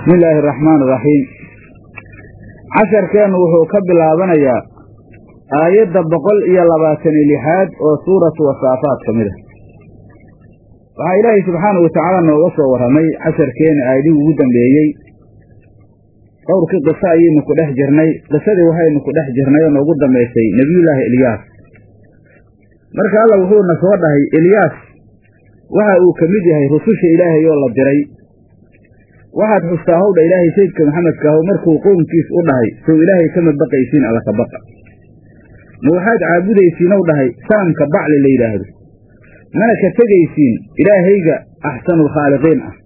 bismi illaahi araxmaan iraxiim casharkeennu wuxuu ka bilaabanayaa aayadda boqol iyo labaatan iyo lixaad oo suuratu wasaafaat ka mid ah waxaa ilaahay subxaanahu watacaala nooga soo warramay casharkeenna aayadihii ugu dambeeyey dhowrkii qiso ayaynu ku dhex jirnay qisadii waxaynu ku dhex jirnay oo noogu dambaysay nebiyullaahi ilyaas marka alla wuxuuna soo dhahay ilyaas waxa uu ka mid yahay rususha ilaahay oo la diray waxaad xustaa howdha ilaahay sayidka maxamedka ahow markuu qownkiis u dhahay sow ilaahay kama baqaysiin alla ka baqa ma waxaad caabudaysiin ow dhahay saamka bacli la yidhaahdo mana ka tegaysiin ilaahayga axsanulkhaaliqiin ah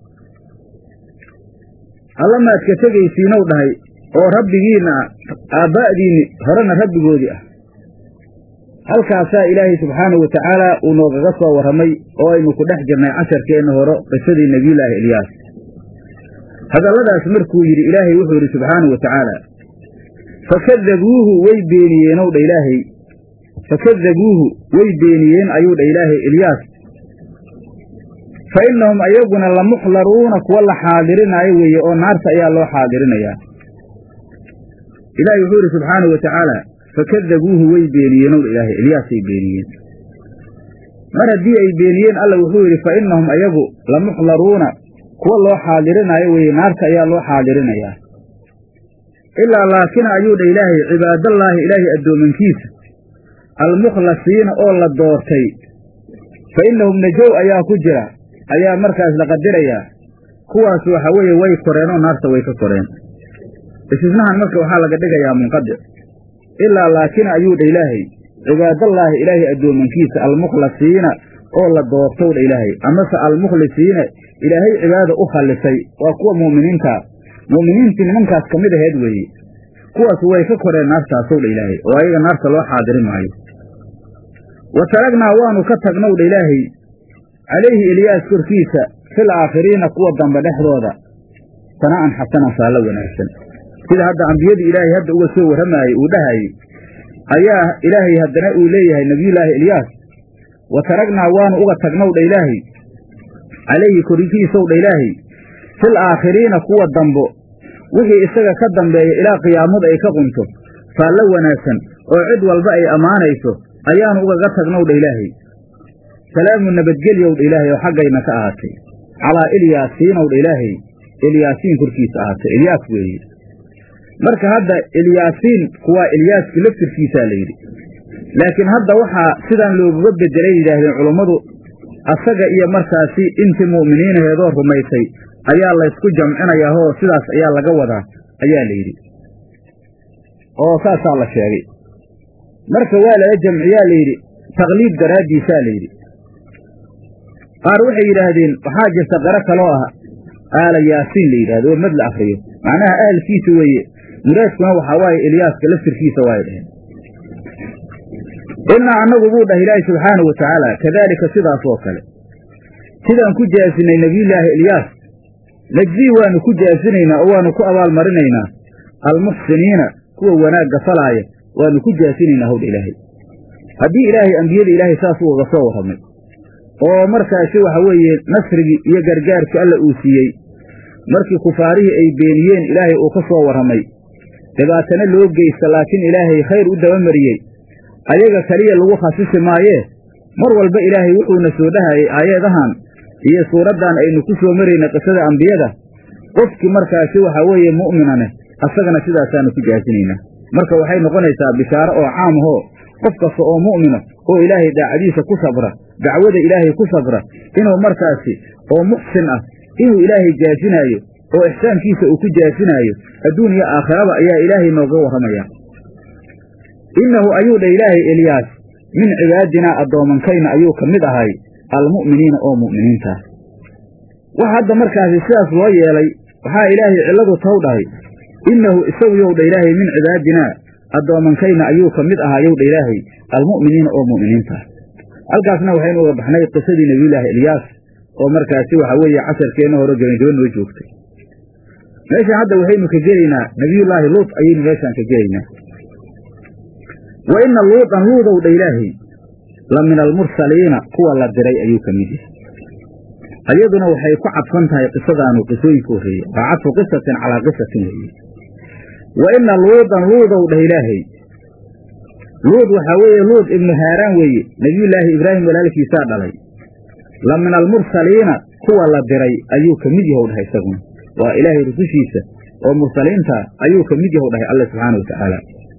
alla maad ka tegaysiinow dhahay oo rabbigiinna aabbaa'diinni horena rabbigoodii ah halkaasaa ilaahay subxaanahu watacaala uu noogaga soo warramay oo aynu ku dhex jirnay casharkeenna hore qisadii nebiyullaahi ilyaas hadalladaas markuu yidhi ilaahay wuxuu yidhi subxaanahu wa tacaala fakadabuuhu way beeniyeenow dha ilaahay fakadabuuhu way beeniyeen ayuu dha ilaahay ilyaas fa innahum ayaguna lamuxdaruuna kuwa la xaadirinaayo weeye oo naarta ayaa loo xaadirinayaa ilaahay wuxuu yidhi subxaanahu wa tacaala fakadabuuhu way beeniyeenow dha ilaahay ilyaasay beeniyeen mar haddii ay beeniyeen alla wuxuu yidhi fa innahum ayagu lamuxdaruuna kuwa loo xaadirinayo weeye naarta ayaa loo xaadirinayaa ilaa laakina ayuu dha ilaahay cibaadallaahi ilaahay addoomankiisa almukhlasiina oo la doortay fa innahum najow ayaa ku jira ayaa markaas la qadirayaa kuwaas waxa weeye way koreen oo naarta way ka koreen istisnahan marka waxaa laga dhigayaa munqadic ilaa laakina ayuu dha ilaahay cibaadallaahi ilaahay addoomankiisa almukhlasiina oo la doortow dha ilaahay amase almukhlisiina ilaahay cibaadada u khallisay waa kuwa mu'miniinta mu'miniintii nimankaas ka mid aheed weeye kuwaas way ka koreen naartaasow dha ilaahay oo ayaga naarta loo xaadirin maayo wa taragnaa waanu ka tagnow dha ilaahay calayhi ilyaas korkiisa fil aakhiriina kuwa dambe dhexdooda sana'an xasanan saallo wanaagsan sida hadda ambiyadii ilaahay hadda uga soo warramaayey uu dhahayey ayaa ilaahay haddana uu leeyahay nebiyullaahi ilyaas wa taragnaa waanu uga tagnow dha ilaahay calayhi korkiisow dha ilaahay fil aakhiriina kuwa dambo wixii isaga ka dambeeya ilaa qiyaamadu ay ka qunto faallo wanaagsan oo cid walba ay ammaanayso ayaanu ugaga tagnow dha ilaahay salaamu nabadgelyow dha ilaahay oo xaggayna ka ahaatay calaa ilyaasiinow dha ilaahay ilyaasiin korkiisa ahaatay ilyaas weeye marka hadda ilyaasiin kuwaa ilyaaska laftirkiisaa la yidhi laakiin hadda waxaa sidaan looguga bedelay yidhaahdeen culummadu asaga iyo markaasi intii mu'miniinaheedoo rumaysay ayaa laysku jamcinayaahoo sidaas ayaa laga wadaa ayaa la yidhi oo saasaa la sheegay marka waa lala jamciyaa la yidhi taqliid daraaddiisaa la yidhi qaar waxay yidhaahdeen waxaa jirta qaro kaloo ah aala yaasiin la yidhahdo oo mad la akriyo macnaha ahalkiisa weeye muraadkuna waxaa waaye ilyaaska laftirkiisa waay dheheen innaa annagu buu dhah ilaahi subxaanahu wa tacaala kadaalika sidaas oo kale sidaan ku jaasinay nebiyullaahi ilyaas najzii waanu ku jaasinaynaa oo waanu ku abaalmarinaynaa almuxsiniina kuwa wanaagga falaaya waanu ku jaasinaynaa howdha ilaahay haddii ilaahay ambiyada ilaahay saas ugaga soo warramay oo markaasi waxa weeye nasrigii iyo gargaarkii alla uu siiyey markii kufaarihii ay beeniyeen ilaahay uu ka soo warramay dhibaatana loo geysta laakiin ilaahay khayr u dabamariyey ayaga keliya lagu khasisi maayee mar walba ilaahay wuxuuna soo dhahayay aayadahan iyo suuraddan aynu ku soo marayna qisada ambiyada qofkii markaasi waxaa weeye mu'minaneh asagana sidaasaanu ku jaasinaynaa marka waxay noqonaysaa bishaaro oo caam ahoo qof kasta oo mu'mina oo ilaahay daacadiisa ku sabra dacwada ilaahay ku sabra inuu markaasi oo muxsin ah inuu ilaahay jaasinaayo oo ixsaankiisa uu ku jaasinaayo adduun iyo aakhiraba ayaa ilaahay nooga warramayaa innahu ayuu dha ilaahay elyaas min cibaadinaa addoomankayna ayuu ka mid ahay almu'miniina oo mu'miniintaah waxa hadda markaasi sidaas loo yeelay waxaa ilaahay cilladu taw dhahay innahu isagu yow dha ilaahay min cibaadinaa addoomankayna ayuu ka mid ahaa yow dha ilaahay almu'miniina oo mu'miniintaah halkaasna waxaynu uga baxnay qisadii nebiyullaahi ilyaas oo markaasi waxa weeye casharkeenna hore gebangeba noo joogtay meeshaan hadda waxaynu ka gelaynaa nebiyullaahi luut ayaynu meeshaan ka gelaynaa wa inna luutan luudow dha ilaahay la min almursaliina kuwa la diray ayuu ka mid yahay ayaduna waxay ku cadfan tahay qisadaanu qisooyinka horreeye waa cadfu qisatin calaa qisatin weeye wa ina luudan luudow dheh ilaahay luud waxaa weeye luud ibnu haaraan weeye nebiyullaahi ibraahim walaalkiisaa dhalay la min almursaliina kuwa la diray ayuu ka mid yahow dhahay isaguna waa ilaahay rusushiisa oo mursaliinta ayuu ka mid yahow dhahay alle subxaana wa tacaala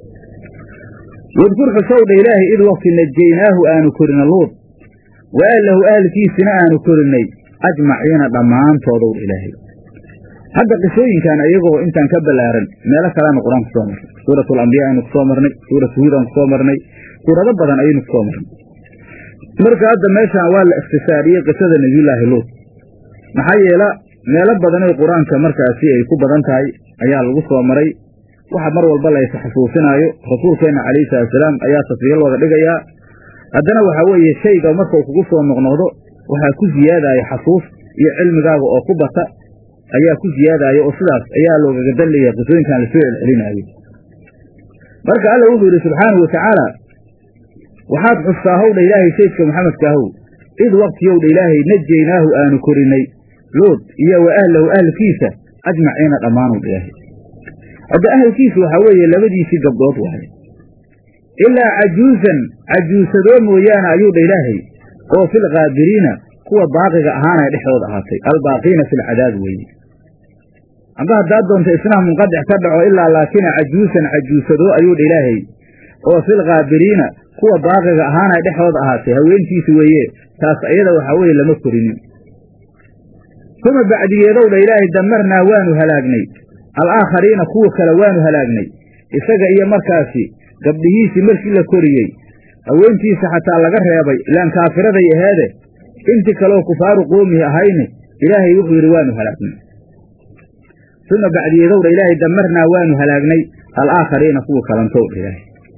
wadkur xusowdha ilaahay id waqti najaynaahu aanu korina luud wa ahlahu ahalkiisina aanu korinnay ajmaciina dhammaantoodow dha ilaahay hadda qisooyinkan iyagoo intaan ka ballaaran meelo kaleanu qur-aan ku soo marnay suurat alambiya aynu kusoo marnay suuratu huud aan kusoo marnay suurado badan ayaynu kusoo marnay marka hadda meeshaan waa la ikhtisaariyey qisada nebiyullaahi luud maxaa yeela meelo badanay qur-aanka markaasi ay ku badan tahay ayaa lagu soo maray waxa mar walba la is xusuusinaayo rasuulkeenna calayhi salatusalaam ayaa tasbiil wada dhigayaa haddana waxaa weeye shayga markau kugu soo noqnoqdo waxaa ku siyaadaya xasuus iyo cilmigaaga oo ku bata ayaa ku siyaadaayo oo sidaas ayaa loogaga dallaya qisooyinkan lasoo celcelinaayo marka alla wuxuu yidhi subxaanahu watacaala waxaad xustaa howdha ilaahay saydka maxamedkaahow id waqtiyowdha ilaahay najaynaahu aanu korinay luud iyo wa ahlahu ahlkiisa ajmaciina dhammaanowdha ilaahay hadda ahalkiisa waxaa weeye labadiisii gabdhood waaye ilaa cajuusan cajuusadoo mooyaane ayuu dha ilaahay oo filkaabiriina kuwa baaqiga ahaanay dhexdooda ahaatay albaaqiina filcadaab weeye amba haddaad doonta isnaha munqadic ka dhaco ilaa laakina cajuusan cajuusadoo ayuu dha ilaahay oo filkaabiriina kuwa baaqiga ahaanay dhexdooda ahaatay haweentiisi weeye taas ayada waxaa weeye lama korinin uma bacdigeedow dha ilaahay damarnaa waanu halaagnay alaakhariina kuwa kale waanu halaagnay isaga iyo markaasi gabdhihiisii markii la koriyey haweentiisa xataa laga reebay ilaan kaafiraday aheede intii kaleoo kufaaru qoomihi ahayne ilaahay wuxuu yidhi waanu halaagnay uma bacdiyeedowdha ilaahay damarnaa waanu halaagnay alaakhariina kuwa kalantowdha ilaahay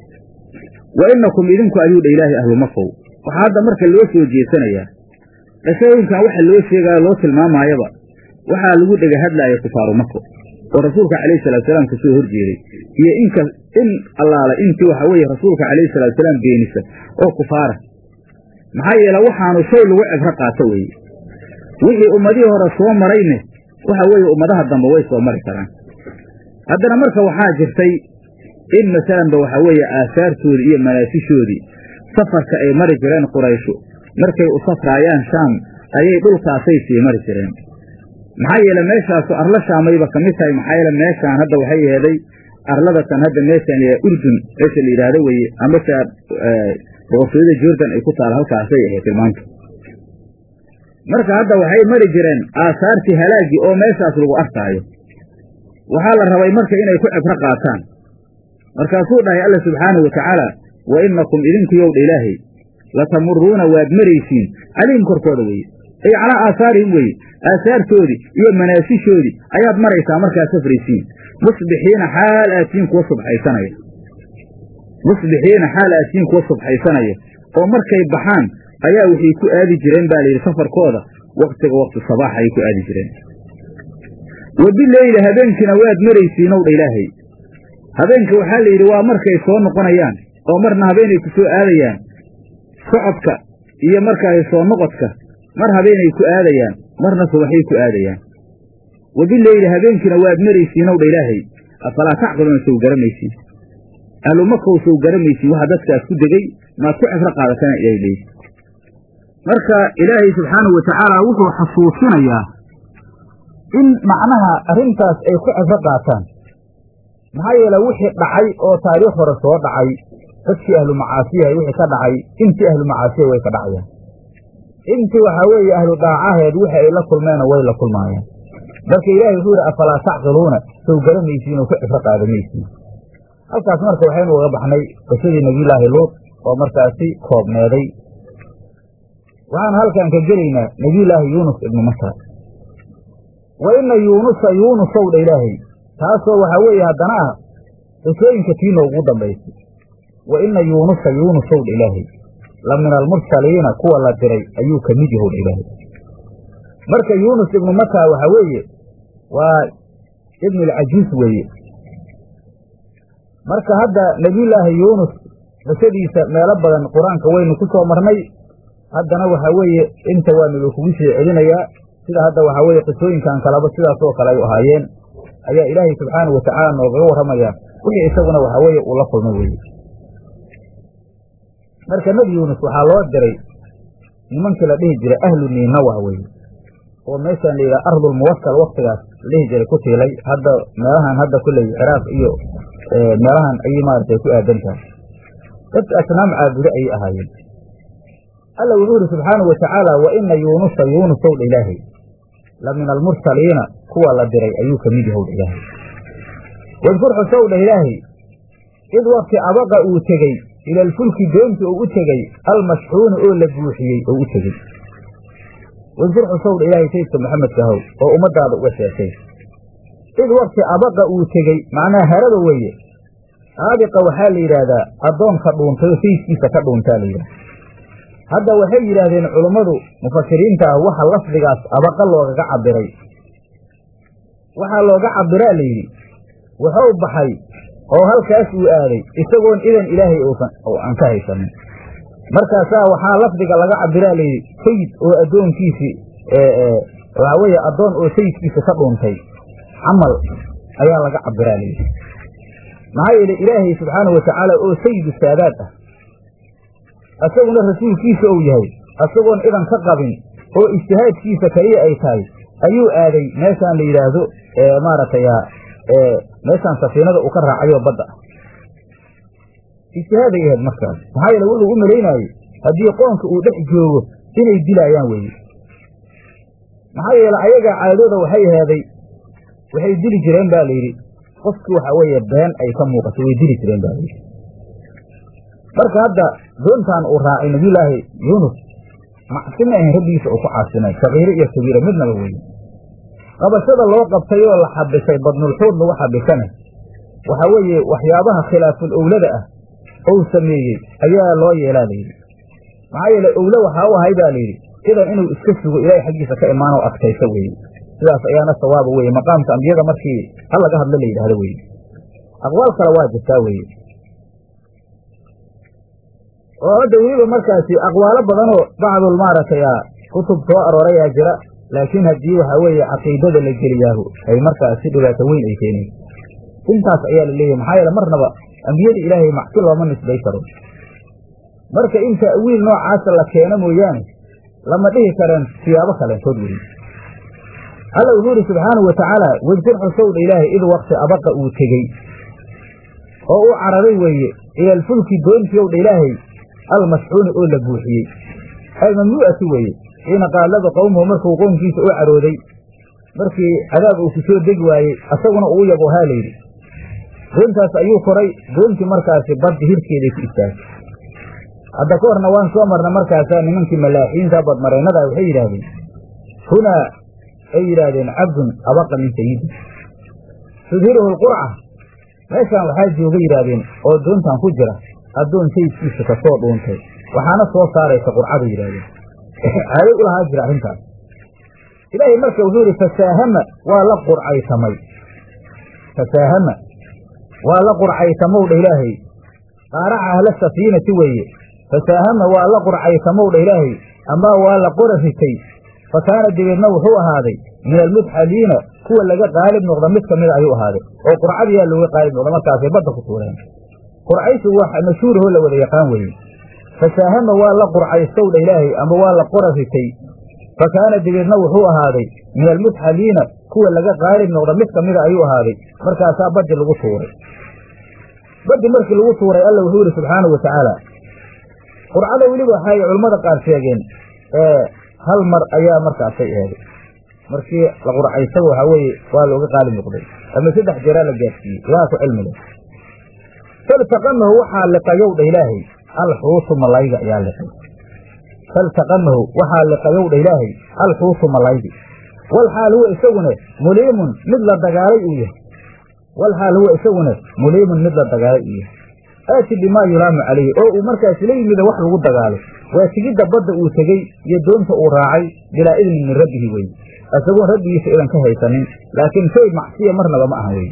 wa inakum idinku ayuu dha ilaahay ahlu makow waxaa hadda marka loo soo jeesanayaa qisooyinkan waxa loo sheegaayo loo tilmaamaayaba waxaa lagu dhega hadlaaya kufaaru mako oo rasuulka calayhi salaatusalaam kasoo horjeeday iyo inka in allaala intii waxa weeye rasuulka calayhi salaatusalaam beenisa oo kufaara maxaa yeele waxaanu shay lagu cibro qaato weeye wixii ummadihii hore soo marayne waxa weeye ummadaha dambe way soo mari karaan haddana marka waxaa jirtay in masalanba waxa weeye aasaartoodii iyo manaasishoodii safarka ay mari jireen qurayshu markay u safraayaan shaam ayay dhulkaasay sii mari jireen maxaa yeele meeshaasu arla shaamayba ka mid tahay maxaa yeele meeshaan hadda waxay yeeday arladatan hadda meeshaan la urdun meesha la yidhaahdo weye amase boqortooyada jordan ay ku taal halkaasay ahayd tilmaanta marka hadda waxay mari jireen aasaartii halaagii oo meeshaas lagu arkaayo waxaa la rabay marka inay ku cibro qaataan markaasuu dhahay alla subxaanahu wa tacaala wa inakum idinku yowdha ilaahay latamuruuna waad maraysiin calayhim korkooda weye ay calaa aasaarihim weye aasaartoodii iyo manaasishoodii ayaad maraysaa markaad safraysiin musbixiina xaal aatiin kuwa subxaysanaya musbixiina xaal aatiin kuwa subxaysanaya oo markay baxaan ayaa waxay ku aadi jireen baa layidhi safarkooda waktiga wakti sabaax ayay ku aadi jireen wa bileyli habeenkiina waad maraysiinow dha ilaahay habeenka waxaa la yidhi waa markay soo noqonayaan oo marna habeenay ku soo aadayaan socodka iyo markaasi soo noqodka mar habeenay ku aadayaan marna subaxay ku aadayaan wa bileyli habeenkiina waad maraysiinow dha ilaahay afalaa tacqiluuna sow garamaysiin ahlumakow sow garamaysiin waxa dadkaas ku degey maad ku cibro qaadatana ilahay leeyi marka ilaahay subxaanahu wa tacaala wuxuu xasuusinayaa in macnaha arrintaas ay ku cibro qaataan maxaa yeele wixii dhacay oo taariikh hore soo dhacay dadkii ahlu macaasiyaha wixii ka dhacay intii ahlu macaasiya way ka dhacayaan intii waxaa weeye ahlu dhaacaheed wixi ay la kulmeena way la kulmaayaan marka ilaahay wuxuu yidhi afalaa tacqiluuna sow garamaysiin oo ku cibro qaadamaysiin halkaas marka waxaynu uga baxnay qisadii nebiyulaahi luud oo markaasi koobneeday waxaan halkan ka gelaynaa nebiyulaahi yuunus ibnu mata wa ina yuunusa yuunusow dha ilaahay taasoo waxaa weeye haddana ah qisooyinka tii noogu dambaysay wa ina yuunusa yuunusow dha ilaahay la min almursaliina kuwa la diray ayuu ka mid yahow dha ilaahay marka yuunus ibnu mata waxaa weeye waa ibnu alcajuus weeye marka hadda nebiyulaahi yuunus qisadiisa meelo badan qur-aanka waynu ku soo marnay haddana waxa weeye inta waa nalo kugu sii celinayaa sida hadda waxaa weeye qisooyinkan kaleba sidaas oo kale ay ahaayeen ayaa ilaahay subxaana wa tacaala noogaga warramayaa wixii isaguna waxa weeye uu la kulmay weeye marka nebi yuunus waxaa loo diray nimankii la dhihi jiray ahlu niinawa weye oo meeshaan la yidhaha ardulmuwasal waktigaas la dhihi jiray ku tiilay hadda meelahan hadda kulley ciraaq iyo meelahan ayay maaragtay ku aadan tahay dad asnaam caabudo ayay ahaayeen alla wuxuu yidhi subxaanau watacaala wa ina yuunusa yuunusow dha ilaahay la min almursaliina kuwa la diray ayuu ka mid yahow dha ilaahay wadkur xusow dha ilaahay id wakti abaqa uu tegey ila alfulki doonti oo u tegey almashxuuni oo la buuxiyey oo u tegey wadkur xusow dha ilaahay sayidka maxamedka ahow oo ummadaada uga sheekay id wakti abaqa uu tegey macnaha harada weeye aabiqa waxaa la yidhaahdaa addoonka dhuuntay oo sayidkiisa ka dhuuntaa la yidhahda hadda waxay yidhaahdeen culummadu mufasiriinta ah waxa lafdigaas abaqa loogaga cabiray waxaa looga cabiraa la yidhi wuxuu baxay oo halkaas uu aaday isagoon idan ilaahay oo aan ka haysanin markaasaa waxaa lafdiga laga cabiraa layidhi sayid oo addoonkiisii waxaa weeye addoon oo sayidkiisa ka dhuuntay camal ayaa laga cabiraa layidhi maxaa yeele ilaahay subxaana wa tacaala oo sayidu saadaad ah isaguna rasuulkiisa ou yahay isagoon idan ka qabin oo ijtihaadkiisa keliya ay tahay ayuu aaday meeshaan la yidhaahdo maaragtay meeshaan safiinada uu ka raacayo badda ah ijtihaaday ahayd markaas maxaa yeele wuxuu u malaynaayey haddii qoonka uu dhex joogo inay dilaayaan weeye maxaa yeele ayagaa caadooda waxay ahaaday waxay dili jireen ba layidhi qofkii waxa weeye been ay ka muuqato way dili jireen ba layidhi marka hadda doontaan uu raacay nabiyulaahi yuunus macsi ma ahayn rabbigiisa uu ku caasinay sakiiro iyo kabiira midnaba weye qabashada loo qabtay oo la xabisay badnulxuud lagu xabisana waxa weeye waxyaabaha khilaaful owlada ah ou sameeyey ayaa loo yeelaa layidhi maxaa yeele owle waxaa u ahay baa layidhi idan inuu iska sugo ilaahay xaggiisa ka imaanoo adkayso weeye sidaas ayaana sawaaba weye maqaamka ambiyada markii hal laga hadlo la yidhahdo weye aqwaal kale waa jirtaa weye oo hadda weliba markaasi aqwaalo badanoo bacdul maaragtay kutub soo aroorayaa jira laakiin haddii waxaa weeye caqiidada la geliyaahu ay markaasi dhibaato weyn ay keeneen intaas ayaa la leeyahay maxaa yeele marnaba ambiyada ilaahay macsi looma nisbay karo marka in ta'wiil noocaasa la keeno mooyaane lama dhihi kareen siyaabo kaleentood weli alla wuxuu idhi subxaanau wa tacaala wejkur xusowdha ilaahay id wakti abaqa uu tegey oo u cararay weeye ila alfulki doontii owdha ilaahay almasxuuni oo la buuxiyey almamnuu'ati weeye xiina qaallada qowmuhu markuu qownkiisa u carooday markii cadaab uu ku soo degi waayey asaguna uu yabo haa layidhi doontaas ayuu koray doontii markaasi badda hirkeeday ku istaagay hadda ka horna waan soo marna markaasaa nimankii malaaxiinta badmaraynada waxay yidhaahdeen hunaa ay yidhaahdeen cabdun abaqa min sayidi tudhiruhu lqurca meeshaan waxaa jooga yidhaahdeen oo doontan ku jira addoon sayidkiisa ka soo dhuuntay waxaana soo saaraysa qurcada yidhahdeen caaday u lahaa jira arrintaas ilaahay marka wuxuu yidhi fasaahama waa la qurcaysamay fasaahama waa la qurcaysamowdha ilaahay qaaraca ahla safiinati weeye fasaahama waa la qurcaysamowdha ilaahay amaa waa la qora ritay fa kaana dabeedna wuxuu ahaaday min almudxaliina kuwa laga qaalib noqda mid kamida ayuu ahaaday oo qurcadiyaa looga qaalib noqda markaasay badda ku tuureen qurcaysigu wax mashhuurahoo la wada yaqaan weeye fasaahama waa la qurcaystowdha ilaahay ama waa la qora ritay fa kaana dabeedna wuxuu ahaaday min almudxaliina kuwa laga qaalib noqda mid kamida ayuu ahaaday markaasaa baddi lagu tuuray baddi markii lagu tuuray alla wuxuu yidhi subxaanau wa tacaala qurcada weliba waxay culammada qaar sheegeen hal mar ayaa markaasay eeday markii la qurcaysaba waxaa weeye waa looga qaalib noqday ama saddex jeeraa la gaadsiiyey ilaha ku cilmi leh faltaqamahu waxaa liqayowdha ilaahay alxuutu malayga ayaa liqay faltaqamahu waxaa liqayowdha ilaahay alxuutu malaygi walxaal huwa isaguna muliimun mid la dagaalay uu yahay walxaal huwa isaguna muliimun mid la dagaalay uu yahay aati bimaa yulaamu calayhi oo uu markaas la yimida wax lagu dagaalo waa tigidda badda uu tegey iyo doonta uu raacay bilaa idnin min rabbihi weye isagoon rabbigiisa idan ka haysanin laakiin shay macsiya marnaba ma ahan weye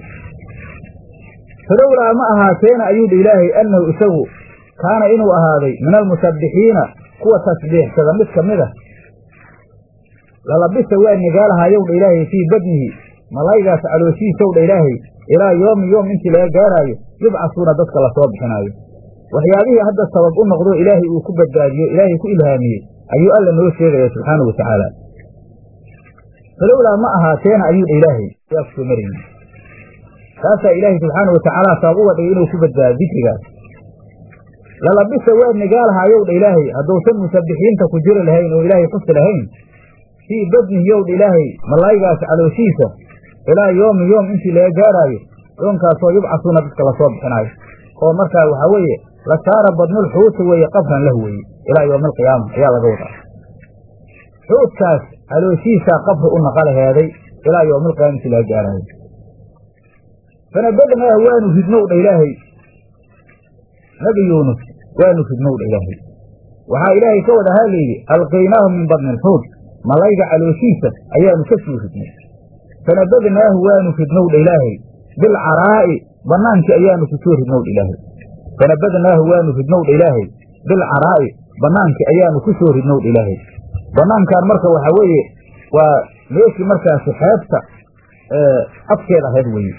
falowlaa ma ahaateena ayuu dhi ilaahay annahu isagu kaana inuu ahaaday min almusabbixiina kuwa tasbiixsada mid ka mid a lalabisa waa nigaalahayow dha ilaahay fii badnihi malaygaas calooshiisow dha ilaahay ilaa yoomi yoom intii laga gaaraayo yubcasuuna dadka lasoo bixinaayo waxyaabihii hadda sabab u noqdo ilaahay uu ku badbaadiyo ilaahay ku ilhaamiyey ayuu alla noo sheegaya subxaanau watacaala falowlaa ma ahaateena ayuu dha ilaahay yaa kusoo marayni taasaa ilaahay subxaanau watacaala sabab uga dhigay inuu ku badbaado dikrigaas lalabisa waa nigaalahayow dha ilaahay hadduusan musabbixiinta ku jiri lahayn oo ilaahay xusi lahayn fii badnihi yow dha ilaahay malaygaas calooshiisa ilaa yoomi yoom intii laga gaaraayo yoonkaasoo yubcasuuna dadka lasoo bixinaayo oo markaa waxaa weeye la saara badnul xuuta weeye qabran lah weeye ilaa yowmi alqiyaama ayaa laga wadaa xuudkaas calooshiisaa qabri u naqa laheeday ilaa yowmi alqiyaama intii laga gaaraayo fanabadnaahu waanu ridnow dha ilaahay nabi yuunus waanu ridnow dha ilaahay waxaa ilaahay ka wada haa layidhi alqaynaahu min badni alxuud malayga calooshiisa ayaanu ka soo ridnay fanabadnaahu waanu ridnow dha ilaahay bilcaraa'i bannaankii ayaanu ku soo ridnow dha ilaahay fanabadnaahu waanu ridnow dha ilaahay bilcaraa'i bannaankii ayaanu ku soo ridnow dha ilaahay bannaankan marka waxaa weeye waa meeshii markaasi xeebta afkeed ahayd weeye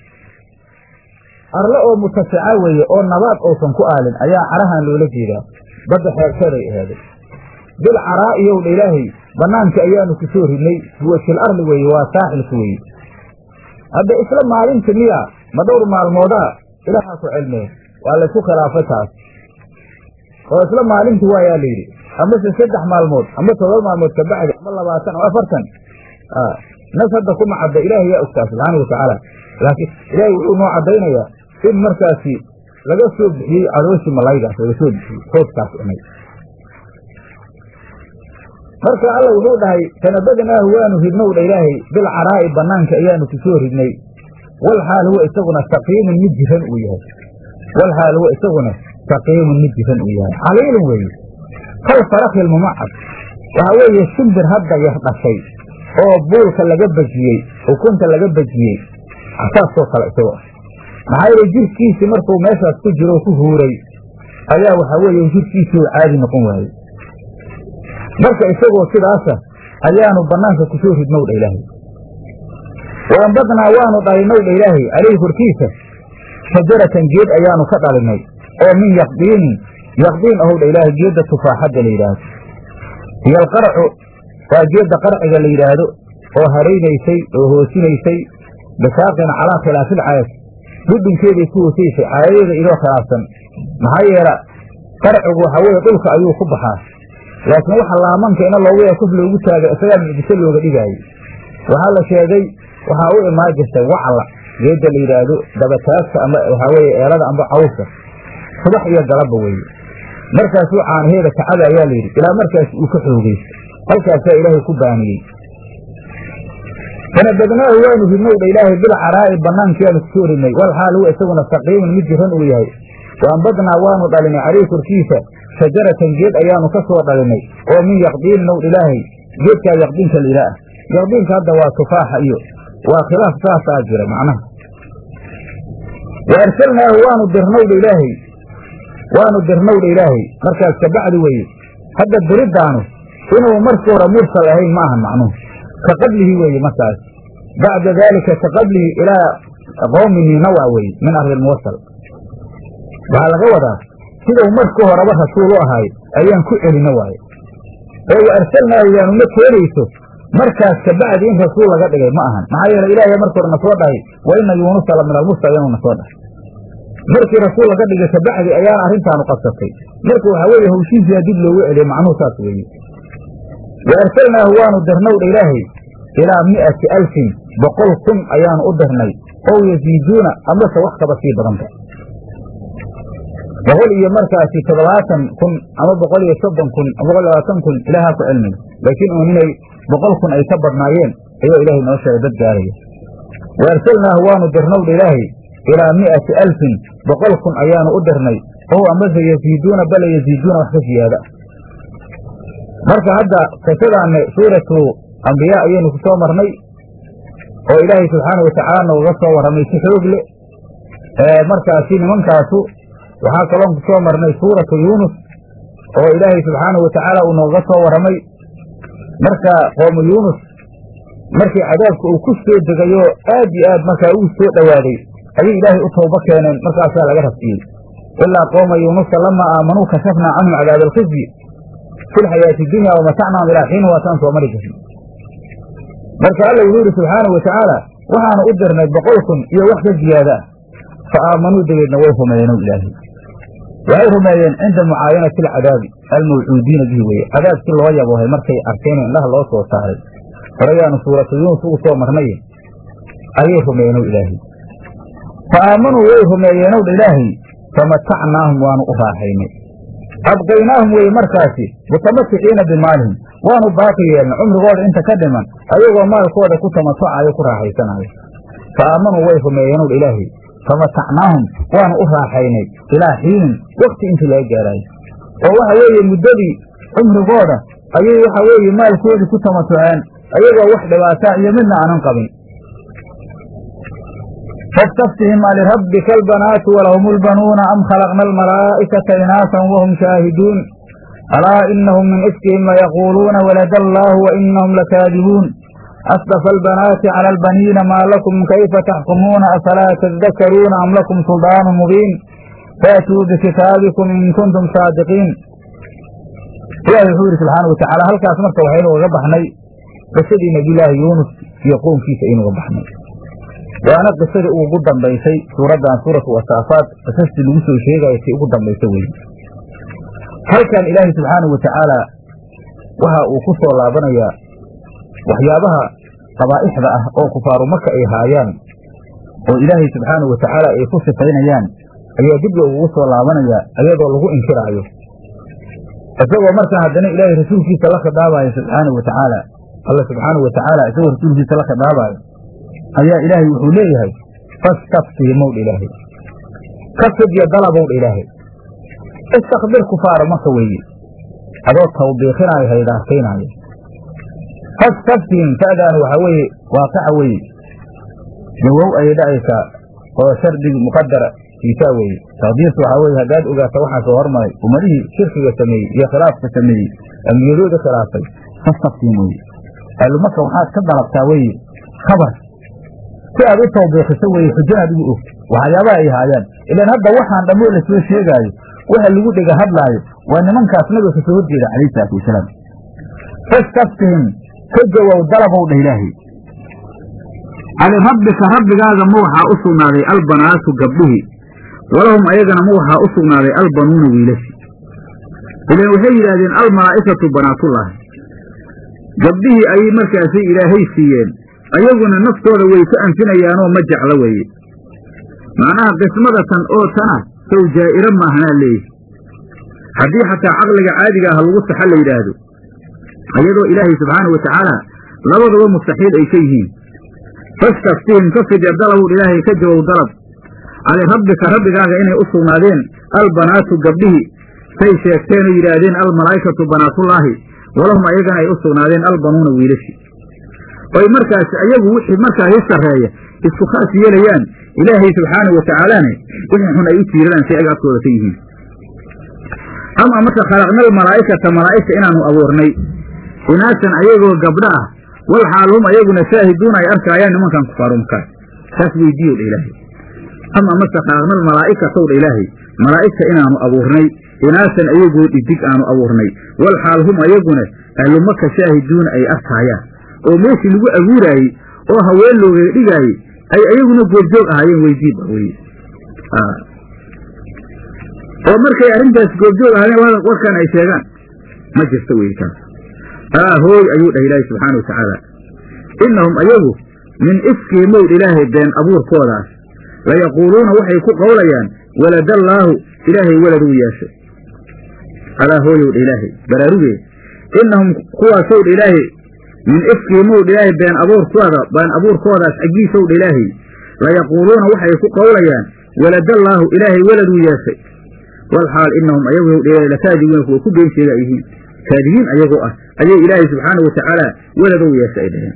arle oo mutafica weeye oo nabaad uusan ku aalin ayaa carahan loola jeedaa badda xeebteeday ahaaday bil caraa'iyow dha ilaahay bannaankii ayaanu ku soo ridnay wajil arli weeye waa saaxilka weeye hadda isla maalinta miya ma dhowr maalmoodaa ilaahaa ku cilmee waa laysku khilaafay taas oo isla maalintii waayaa la yidhi amase saddex maalmood ama todoba maalmood ka bacdi ama labaatan ama afartan nas hadda kuma cadda ilaahay yaa ogtaa subxaana watacaala laakiin ilaahay wuxuu noo caddaynayaa in markaasi laga soo bixiyey cadooshii malaygaas laga soo bixiyey xoodkaas cunay marka alla wuxuu dhahay fanabadnaahu waanu ridnow dha ilaahay bilcaraa'i banaanka ayaanu ku soo ridnay wal xaal huwa isaguna saqiimun mid jiran uu yahay wal xaal huwa isaguna saqiimun mid jiran uu yahay caliilun weeye kal farakil mumacad waxaa weeye shimbir hadda yar dhashay oo buulka laga bejiyey ukunta laga bejiyey saasoo kale isagoo maxaa yeele jirkiisii markuu meeshaas ku jiro ku huuray ayaa waxaa weeye jirkiisii uu caadi noqon waayey marka isagoo sidaasa ayaanu banaanka ku soo ridnow dha ilaahay waambadnaa waanu dhalinow dha ilaahay caleyhi korkiisa shajaratan geed ayaanu ka dhalinay oo min yaqdiinin yaqdiin ahow dha ilaahay geedda tufaaxadda la yidhaahdo iyo alqarcu waa geedda qarciga la yidhaahdo oo haraynaysay oo hoosinaysay bisaaqin calaa khilaafil caayas dhudhunkeeday ku hoosaysay caayadeeda idoo khilaafsan maxaa yeela qarcigu waxaa weeye dhulka ayuu ku baxaa laakiin waxa laamanka ina loogu kuf loogu taaga isagaa mucjiso looga dhigaayo waxaa la sheegay waxaa u imaan jirtay wacla geedda la yidhaahdo dabataagta ama waxaa weeye eelada amba cawska subax iyo galabba weeye markaasuu caanaheeda kacada ayaa la yidhi ilaa markaas uu ka xoogeysto halkaasaa ilaahay ku baaniyey fanabadnaahu waanu ridnow dha ilaahay bilcaraa'i banaankiyaanu kusoo ridnay wal xaal huwa isaguna saqiimun mid jiran uu yahay waambadnaa waanu dhalinay caleyhi korkiisa shajaratan geed ayaanu ka soo dhalinay oo min yaqdiinin ow ilaahay geedkaa yaqdiinka la ilaah yaqdiinka hadda waa tufaaxa iyo waa khilaaf saasaa jira macnaha wa arsalnaahu waanu dirnowdha ilaahay waanu dirnowdha ilaahay markaas kabacdi weeye hadda diriddaanu inuu markii hore mursal ahayn ma ahan macnuhu ka qablihi weeye markaas bacda daalika ka qablihi ilaa qowmihi nawa weeye min ardi lmuwasal waxaa laga wadaa sidau markii horeba rasuul u ahaay ayaan ku celina waaye oo wa arsalnaahu yaanuma keenayso markaas kabacdi in rasuul laga dhigay ma ahan maxaa yeele ilaahay markii hore na soo dhahay wa ina yuunusa la min almursaliin na soo dhahay markii rasuul laga dhigay kabacdi ayaana arrintaanu qabsatay marka waxaa weeye hawshiisiyaa dib loogu celiyey macnuhu saas weeye wa arsalnaahu waanu dirnowdha ilaahay ilaa mi'ati alfin boqol kun ayaanu u dirnay ow yasiiduuna amase wax kaba sii badanta boqol iyo markaasi toddobaatan kun ama boqol iyo soddon kun ama boqol labaatan kun ilaahaa ku cilmiga laakiin uun inay boqol kun ay ka badnaayeen ayuu ilaahay noo sheegay dad gaaraya wa arsalnaahu waanu dirnowdha ilaahay ilaa mi'ati alfin boqol kun ayaanu u dirnay ow amase yasiiduuna bala yasiiduuna wax ka siyaada marka hadda qisadaanne suuratu ambiyaa ayaynu ku soo marnay oo ilaahay subxaanau watacaala nooga soo warramay si xoog leh markaasi nimankaasu waxaa kaloon ku soo marnay suuratu yuunus oo ilaahay subxaanahu watacaala uu nooga soo warramay marka qoomu yuunus markii cadaabka uu ku soo degayo aad iyo aad markaa uu soo dhowaaday ayay ilaahay u toobo keeneen markaasaa laga rafciyey ilaa qooma yuunusa lamaa aamanuu kashafnaa canhum cadaaba alkhizyi fi lxayaati dunya wamatacnaahum ilaa xiin waataan soo mari jirnay marka alla wuxuu yidhi subxaanahu watacaala waxaanu u dirnay boqol kun iyo wax ka ziyaada ah fa aamanuu dabeedna way rumeeyeen ilaahay waxay rumeeyeen cinda mucaayanati alcadaabi almawcuudiina bihi weye cadaabkii loo yaboohay markay arkeen indhaha loo soo saaray horeyaanu suuratu yuunus ugu soo marnay ayay rumeeyeen ilaahay fa aamanuu way rumeeyeenow dha ilaahay famatacnaahum waanu u raaxaynay abqaynaahum weye markaasi mutamatixiina bimaalihim waanu baaqi yeelnay cumrigooda inta ka dhiman ayagoo maalkooda ku tamatucayo ku raaxaysanayo fa aamanuu way rumeeyeenow dha ilaahay famatacnaahum waanu u raaxaynay ilaa xiinin wakti intii laga gaaraayo oo waxa weeye muddadii cumrigooda ayay waxa weeye maalkoodii ku tamatuceen ayagoo wax dhibaataa iyo midna aanan qabin fastaftihim alirabbika albanaatu walahum lbanuuna am khalaqna almalaa'ikata inaasan wahum shaahiduun alaa inahum min ifkihim layaquuluuna walada allaahu wa inahum lakaadibuun asdafa albanaati cala albaniina maa lakum kayfa taxkumuuna afalaa tadakaruuna am lakum suldaanu mubiin faatuu bikitaabikum in kuntum saadiqiin ilaahi wuxuu yidhi subxaana wa tacaala halkaas marka waxaynu uga baxnay qisadii nebiyulaahi yuunus iyo qownkiisa aynu uga baxnay waana qisadii ugu dambaysay suuraddan suuratu wasaafaad qisastii lagu soo sheegaya tii ugu dambaysa weye halkan ilaahay subxaanahu wa tacaala waxa uu ku soo laabanayaa waxyaabaha qabaa'ixda ah oo kufaaru maka ay haayaan oo ilaahay subxaanahu wa tacaala ay ku sifaynayaan ayaa dib loogugu soo laabanayaa iyadoo lagu inkiraayo isagoo markaa haddana ilaahay rasuulkiisa la khidaabayo subxaanahu wa tacaala alla subxaanahu wa tacaala isagoo rasuulkiisa la khidaabayo ayaa ilaahay wuxuu leeyahay fastaftihimowdha ilaahay ka fidya dalabowdha ilaahay istakbir kufaara maka weeye adoo tawbiiqinaayo haydaarkaynaayo fastaftihim fa'daanu waxaa weeye waaqaca weeye jawow ayay dhacaysaa oo shardig muqadara kiisaa weeye taqdiirtu waxaa weeye haddaad ogaata waxaa soo hormaray ummadihii shirkiga sameeyey iyo khilaafka sameeyey ambiyadooda khilaafay fastaftihim weye ahlumaka waxaad ka dalabtaa weye khabar si aad u tawbiiqiso weye xujanaad ugu og waxyaabaha ay haayaan ilaan hadda waxaan dhammoo lasoo sheegaayo waxa lagu dhega hadlaayo waa nimankaas nabiga kasoo horjeeda calayhi salaatu wasalaam fastaftihim ka jawow dalabow dha ilaahay cali rabbika rabbigaaga ma waxaa u sugnaaday albanaatu gabdhihii walahum ayagana ma waxaa u sugnaaday albanuuna wiilashi ilaan waxay yidhaahdeen almalaa'ikatu banaatullaahi gabdhihii ayay markaasay ilaahay siiyeen ayaguna naftooda way ka anfinayaanoo ma jeclo weeye macnaha qismadatan oo tana sow jaa'iro maahanaa leeyihi haddii xataa caqliga caadiga ah lagu saxa la yidhaahdo ayadoo ilaahay subxaana wa tacaala labadaba mustaxiil ay ka yihiin fastaftihim ka fidya dalabow ilaahay ka jawow dalab cali rabbika rabbigaaga inay u sugnaadeen albanaatu gabdhihii say sheegteen oo yidhaahdeen almalaa'ikatu banaatullaahi walahum ayagana ay u sugnaadeen albanuuna wiilashi oy markaas ayagu wixii markaasi sarreeya isku khaas yeelayaan ilaahay subxaanau wa tacaalana wixii xun ay u tiiradaan si ay agtooda ka yihiin ama marka khalaqna almalaa'ikata malaa'igta inaanu abuurnay inaasan ayagoo gabdho ah wal xaalhum ayaguna shaahiduuna ay arkaayaan nimankan kufaarumkaa saas weydiiyow dha ilaahay ama marka khalaqna almalaa'ikatow dha ilaahay malaa'igta inaanu abuurnay inaasan ayagoo dhidig aanu abuurnay wal xaalhum ayaguna ahlumaka shaahiduuna ay arkaayaan oo meeshii lagu abuuraayey oo haween loogaga dhigaayey ay ayaguna goobjoog ahaayeen weydiiba weye oo markay arrintaas goobjoog ahaayeen warkan ay sheegaan ma jirto weye taas haa hooy ayuu dhah ilaahay subxaana wa tacaala innahum ayagu min ifkii mowd ilaahay been abuurkoodaas layaquuluuna waxay ku qowlayaan waladallaahu ilaahay walad uu yeeshay alaa hooyow dha ilaahay baraarugee innahum kuwaasow dha ilaahay min ifkii mowdh ilaahay been abuurkooda been abuurkoodaas xaggiisow dha ilaahay layaquuluuna waxay ku qowlayaan waladallaahu ilaahay waladuu yeeshay walxaal innahum ayagu howdh lakaadibuuna kuwa ku been sheega ay yihiin kaadibiin ayagoo ah ayay ilaahay subxaanau wa tacaala waladow yeeshay ay dhaheen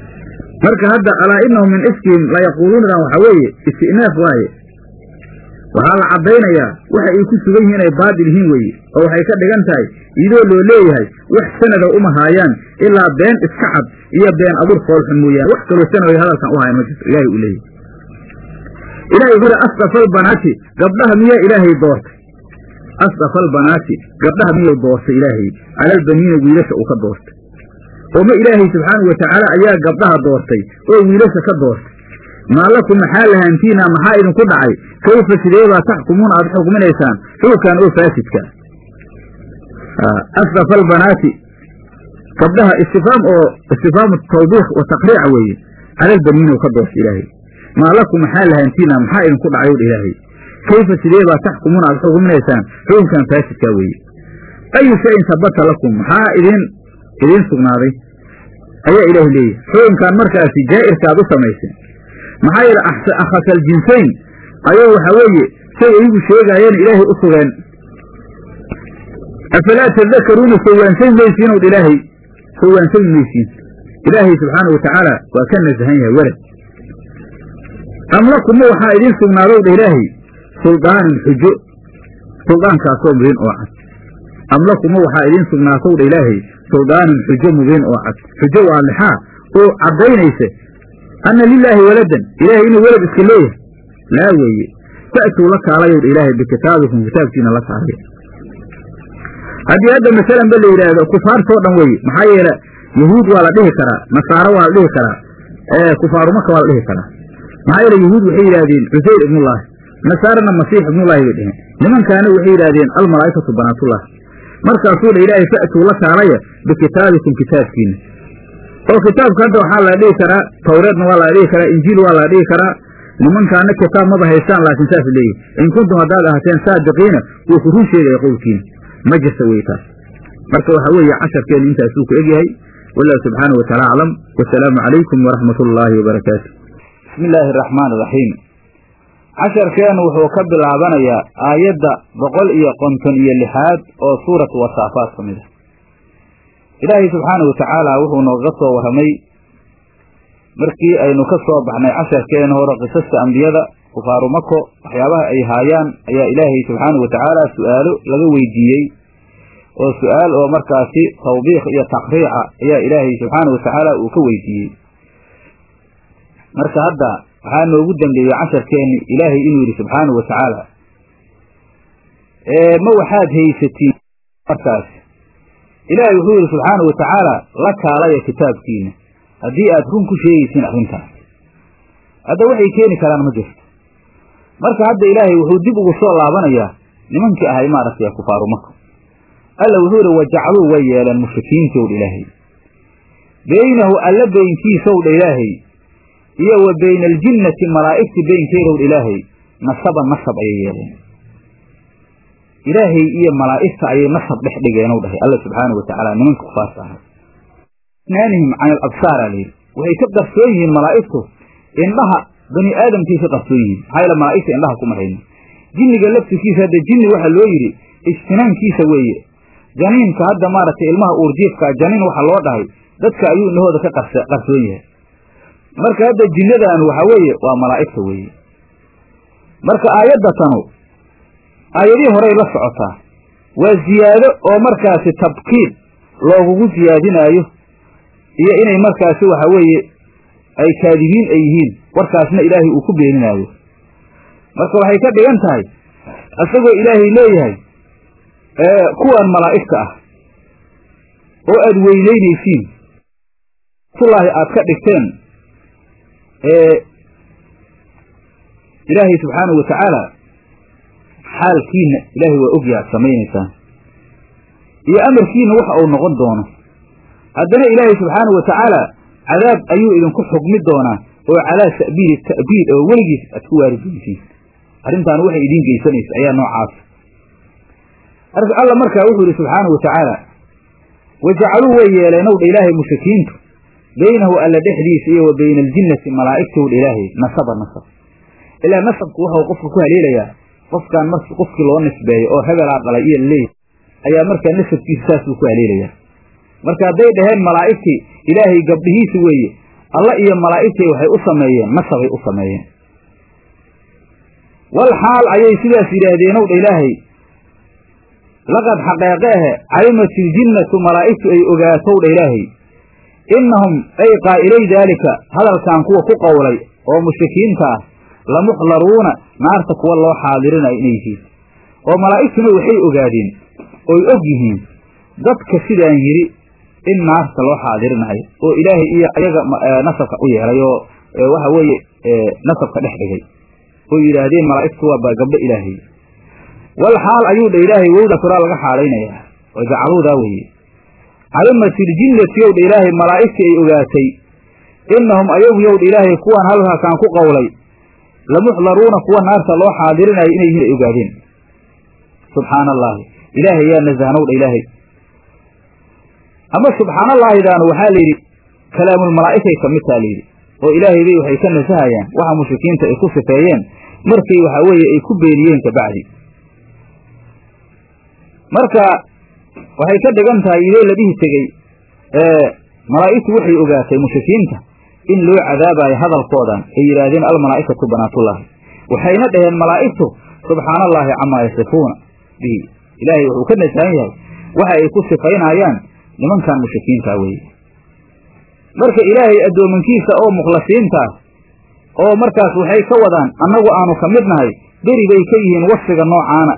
marka hadda alaa innahum min ifkihim layaquuluunadan waxaa weeye istinaaf waaye waxaa la caddaynayaa waxa ay ku sugan yihiin ay baadil yihiin weeye oo waxay ka dhigan tahay iyadoo loo leeyahay wax sanada uma haayaan ilaa been iska cad iyo been abuur foolxun mooyaane wax kaloo sanad ay hadalkan u hayan ma jirto ilahay uu leeyahay ilahay wuxuu yihi asdafal banaati gabdhaha miyaa ilaahay doortay asdafal banaati gabdhaha miyuu doortay ilaahay calalbaniina wiilasha uu ka doortay oo ma ilaahay subxaanau watacaala ayaa gabdhaha doortay oo wiilasha ka doortay maa lakum maxaa lahaantiina maxaa idinku dhacay kayfa sideebaa taxkumuuna aad xukminaysaan xukunkan oo faasidka asdafa albanaati gabdhaha istifaam oo istifaamu tawbiikh wa taqriica weeye calalbaniina ka doortay ilaahay maa lakum maxaa lahaantiina maxaa idinku dhacay odha ilaahay kayfa sideebaa taxkumuuna aad xukminaysaan xukunkan faasidka weeye ayu shayin sabata lakum maxaa idin idiin sugnaaday ayaa ilaahay leeyahay xukunkan markaasi jaa'irka aad u samayseen maxaa yeele akhasal jinsayn ayuu waxaa weeye say iyagu sheegaayeen ilaahay u sugeen afalaa tadakaruuna sowaansan maysiin ow ilaahay sowaansan maysiin ilaahay subxaana wa tacaala waa ka nasahan yahay welad am lakuma waxaa idiin sugnaadow dha ilaahay suldaanin xujo suldaankaasoo mubiin oo cad am lakuma waxaa idiin sugnaatow dha ilaahay suldaanin xujo mubiin oo cad xujo waa lixaa oo caddaynaysa anna lilaahi waladan ilaahay inuu welad iska leeyahay laa weeye fa'tuu la kaalayowdha ilaahay bikitaabikum kitaabkiina la kaalaya haddii hadda masalan ba la yidhaahdo kufaartoo dhan weeye maxaa yeele yahuud waa la dhihi karaa nasaaro waa la dhihi karaa kufaarumaka waa la dhihi karaa maxaa yeele yahuud waxay yidhahdeen cusayr ibnullaahi nasaarana masiix ibnullaahi bay dheheen nimankaana waxay yidhahdeen almalaa'ikatu banaatullah markaasuu dha ilaahay fa'tuu la kaalaya bikitaabikum kitaabkiina oo kitaabka hadda waxaa la dhihi karaa tawreedna waa la dhihi karaa injiil waa la dhihi karaa nimankaana kitaab maba haystaan laakiin saas leeyihi in kuntum haddaad ahateen saadiqiina wuu ku run sheegaya qowlkiina ma jirta wey taas marka waxa weeye casharkeenu intaasuu ku egyahay wallahu subxaanahu wataala aclam wasalaamu calaykum waraxmat ullaahi wabarakaatu bismi illaahi araxmaan iraxiim casharkeenu wuxuu ka bilaabanayaa aayadda boqol iyo konton iyo lixaad oo suuratu wasaafaat ka mid a ilaahay subxaanahu watacaala wuxuu nooga soo warramay markii aynu ka soo baxnay casharkeena hore qisasta ambiyada kufaaru mako waxyaabaha ay haayaan ayaa ilaahay subxaanahu watacaala su'aalo laga weydiiyey oo su'aal oo markaasi tawbiikh iyo taqriica ayaa ilaahay subxaanahu watacaala uu ka weydiiyey marka hadda waxaa noogu dambeeyey casharkeenni ilaahay inuu yidhi subxaanahu watacaala ma waxaad haysatiin markaas ilaahay wuxuu yidhi subxaanahu watacaala la kaalaya kitaabkiina haddii aad run ku sheegaysiin arrintaas hadda waxay keeni karaan ma jirto marka hadda ilaahay wuxuu dib ugu soo laabanayaa nimankii ahay maaragtay kufaaru maka alla wuxuu yidhi wajacaluu way yeeleen mushrikiintow dha ilaahay beynahu alla beynkiisow dha ilaahay iyo wa bayna aljinnati malaa'igti beynkeedow dha ilaahay nasaban nasab ayay yeeleen ilaahay iyo malaa'igta ayay nasab dhex dhigeenow dhahay alla subxaanau watacaala nimanka kufaarta ahay naanihim can alabsaara layidhi waxay ka qarsoon yihiin malaa'igtu indhaha bani aadamkay ka qarsoon yihiin maxaa yaele malaa'igta indhaha kuma hayno jinniga laftirkiisa hadda jinni waxaa loo yidhi ijtinaankiisa weeye janiinka hadda maaragtay ilmaha uurjiifkaa janiin waxa loo dhahay dadka ayuu indhahooda ka qarsoon yahay marka hadda jinnadaanu waxaa weeye waa malaa'igta weeye marka aayadda tanu aayadihii horey la socotaa waa ziyaado oo markaasi tabkiid loogugu siyaadinaayo iyo inay markaasi waxa weeye ay kaadibiin ay yihiin warkaasna ilaahay uu ku beeninaayo marka waxay ka dhigan tahay isagoo ilaahay leeyahay kuwan malaa'igta ah oo aad weyneynaysiin tullaahi aad ka dhigteen ilaahay subxaanahu watacaala xaalkiina ilaahay waa ogya ad samaynaysaan iyo amarkiina waxa uu noqon doono haddana ilaahay subxaanahu watacaala cadaab ayuu idinku xugmi doonaa oo calaa sabiili ta'biid oo weligiis aad ku waari doontiin arrintaan waxay idiin geysanaysa ayaa noocaas alla markaa wuxuu yidhi subxaanahu watacaala wajacaluu way yeeleenow dha ilaahay mushrikiintu beynahu alla dhexdiisa iyo wa bayna aljinnati malaa'igtow dha ilaahay nasaba nasab ilaa nasabku waxau qofka ku haleelayaa qofkaan mar qofkii loo nisbeeyo oo hebelaa dhalay iyo laleeyahy ayaa markaa nasabkiisa saasuu ku haleelayaa marka hadday dhaheen malaa'igtii ilaahay gabdhihiisi weeye alla iyo malaa'igtii waxay u sameeyeen nasabay u sameeyeen wal xaal ayay sidaas yidhaahdeen ow dha ilaahay laqad xaqeeqe ahe calimat iljinnatu malaa'igtu ay ogaatow dha ilaahay innahum ay qaa'ilay daalika hadalkan kuwa ku qowlay oo mushrikiinta ah lamuxdaruuna naarta kuwa loo xaadirinayo inay yihiin oo malaa'igtuna waxay ogaadeen oy og yihiin dadka sidaan yidhi in naarta loo xaadirinayo oo ilaahay iyo ayaga nasabka u yeelay oo waxa weeye nasabka dhex dhigay oo yidhaahdeen malaa'igtu waa gabdho ilaahay wal xaal ayuu dha ilaahay wowda kuraa laga xaalaynayaa oo jacaluudaa weeye calimat iljinnati yow dha ilaahay malaa'igtii ay ogaatay innahum ayagu yow dha ilaahay kuwaan halkaakaan ku qowlay lamuxdaruuna kuwa naarta loo xaadirinayo inay yihiin ay ogaadeen subxaana allaahi ilaahay yaa nasahnow dha ilaahay ama subxaanallaahidaanu waxaa la yidhi kalaamulmalaa'ikay ka mid taa layidhi oo ilaahay bay waxay ka nasahayaan waxa mushrikiinta ay ku sifeeyeen markii waxaa weeye ay ku beeniyeen kabacdi marka waxay ka dhigan tahay idee la dhihi tegey malaa'igtu waxay ogaatay mushrikiinta in loo cadaabayo hadalkoodan ay yidhaahdeen almalaa'ikatu banaatullaahi waxayna dhaheen malaa'igtu subxaana allaahi camaa yasifuuna bihi ilaahay wuxuu ka nasahan yahay waxa ay ku sifaynayaan nimankan mushrikiinta weeye marka ilaahay addoomankiisa oo mukhlasiintaah oo markaas waxay ka wadaan annagu aanu ka mid nahay beri bay ka yihiin wasfiga noocaana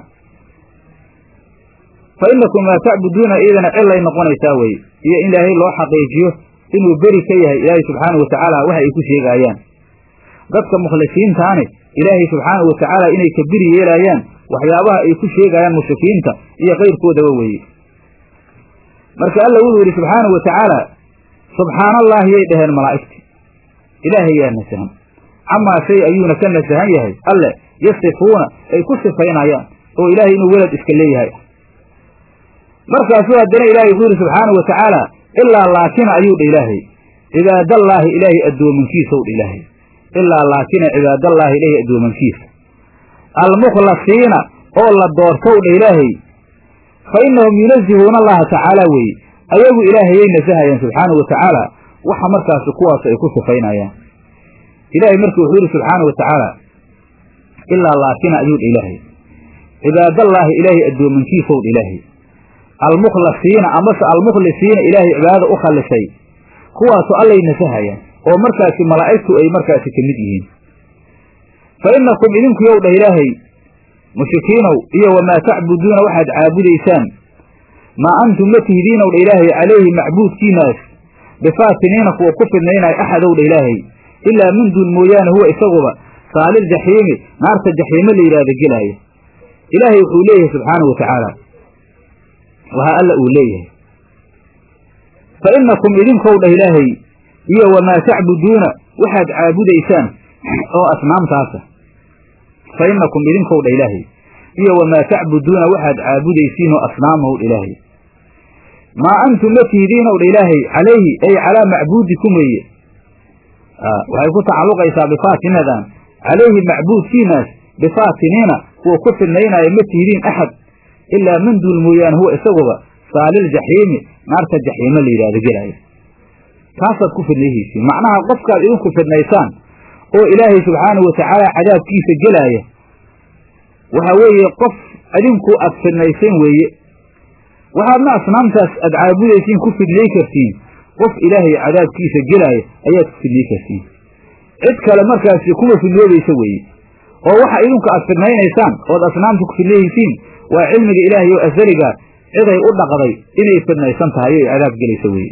fa innakum maa tacbuduuna iyadana cilay noqonaysaa weye iyo in ilaahay loo xaqiijiyo inuu beri ka yahay ilaahay subxaanahu watacaala waxa ay ku sheegaayaan dadka mukhlisiintaani ilaahay subxaanahu watacaala inay ka beri yeelaayaan waxyaabaha ay ku sheegayaan mushrikiinta iyo kayrkoodaba weeye marka alla wuxuu yidhi subxaanahu wa tacaala subxaana allaahi yay dhaheen malaa'igti ilaahay yaa nasahan camaa shay ayuuna ka nasahan yahay alle yasifuuna ay ku sifaynayaan oo ilaahay inuu welad iska leeyahay markaasuu haddana ilaahay wuxuu yidhi subxaanahu wa tacaala ilaa laakina ayuu dha ilaahay cibaadallaahi ilaahay addoomankiisaw dha ilaahay ilaa laakina cibaadallaahi ilaahay addoomankiisa almukhlasiina oo la doortow dha ilaahay fa innahum yunazihuuna allaha tacaala weeye ayagu ilaahayay nasahayaan subxaanahu wa tacaala waxa markaasi kuwaas ay ku sifaynayaan ilaahay marka wuxuu yidhi subxaanahu wa tacaala ilaa laakina ayuu dha ilaahay cibaadallaahi ilaahay addoomankiisaw dha ilaahay almukhlasiina amase almukhlisiina ilaahay cibaadada u khallisay kuwaasu allay nasahayaan oo markaasi malaa'igtu ay markaasi ka mid yihiin fa innakum idinku yow dhah ilaahay mushrikiinow iyo wamaa tacbuduuna waxaad caabudaysaan maa antum ma tihdiinow dha ilaahay calayhi macbuudkiinaas bifaatiniina kuwa ku fidnaynaya axadow dha ilaahay ilaa min duun mooyaane huwa isaguba saaliljaxiimi naarta jaxiimo la yidhaahda gelaaya ilaahay wuxuu leeyahay subxaanahu wa tacaala wahaa alla uu leeyahay fa innakum idinkow dhah ilaahay iyo wamaa tacbuduuna waxaad caabudaysaan oo asnaamtaasa fa innakum idinkow dhah ilaahay iyo wamaa tacbuduuna waxaad caabudaysiin oo asnaamaw dha ilaahay maa antum ma tihidiinow dha ilaahay calayhi ay calaa macbuudikum weeye waxay ku tacalluqaysaa bifaatinadan calayhi macbuudkiinaas bifaatiniina kuwa ku fidnaynaya ma tihidiin axad ilaa min duul mooyaane huwa isaguba saaliljaxiimi naarta jaxiimo la yidhahdo gelaayo taasaad ku fidnayhaysiin macnaha qofkaad idinku fidnaysaan oo ilaahay subxaanahu watacaala cadaabkiisa gelaaya waxaa weeye qof idinku aad fidnayseen weeye waxaadna asnaamtaas aad caabudaysiin ku fidnay kartiin qof ilaahay cadaabkiisa gelaaya ayaad ku fidnay kartiin cid kale markaasi kuma fidnoobaysa weeye oo waxa idinku aad fidnaynaysaan ood asnaamta ku fidnayhaysiin waa cilmiga ilaahay oo asaliga ciday u dhaqday inay fidnaysan tahay o cadaab gelaysa weeye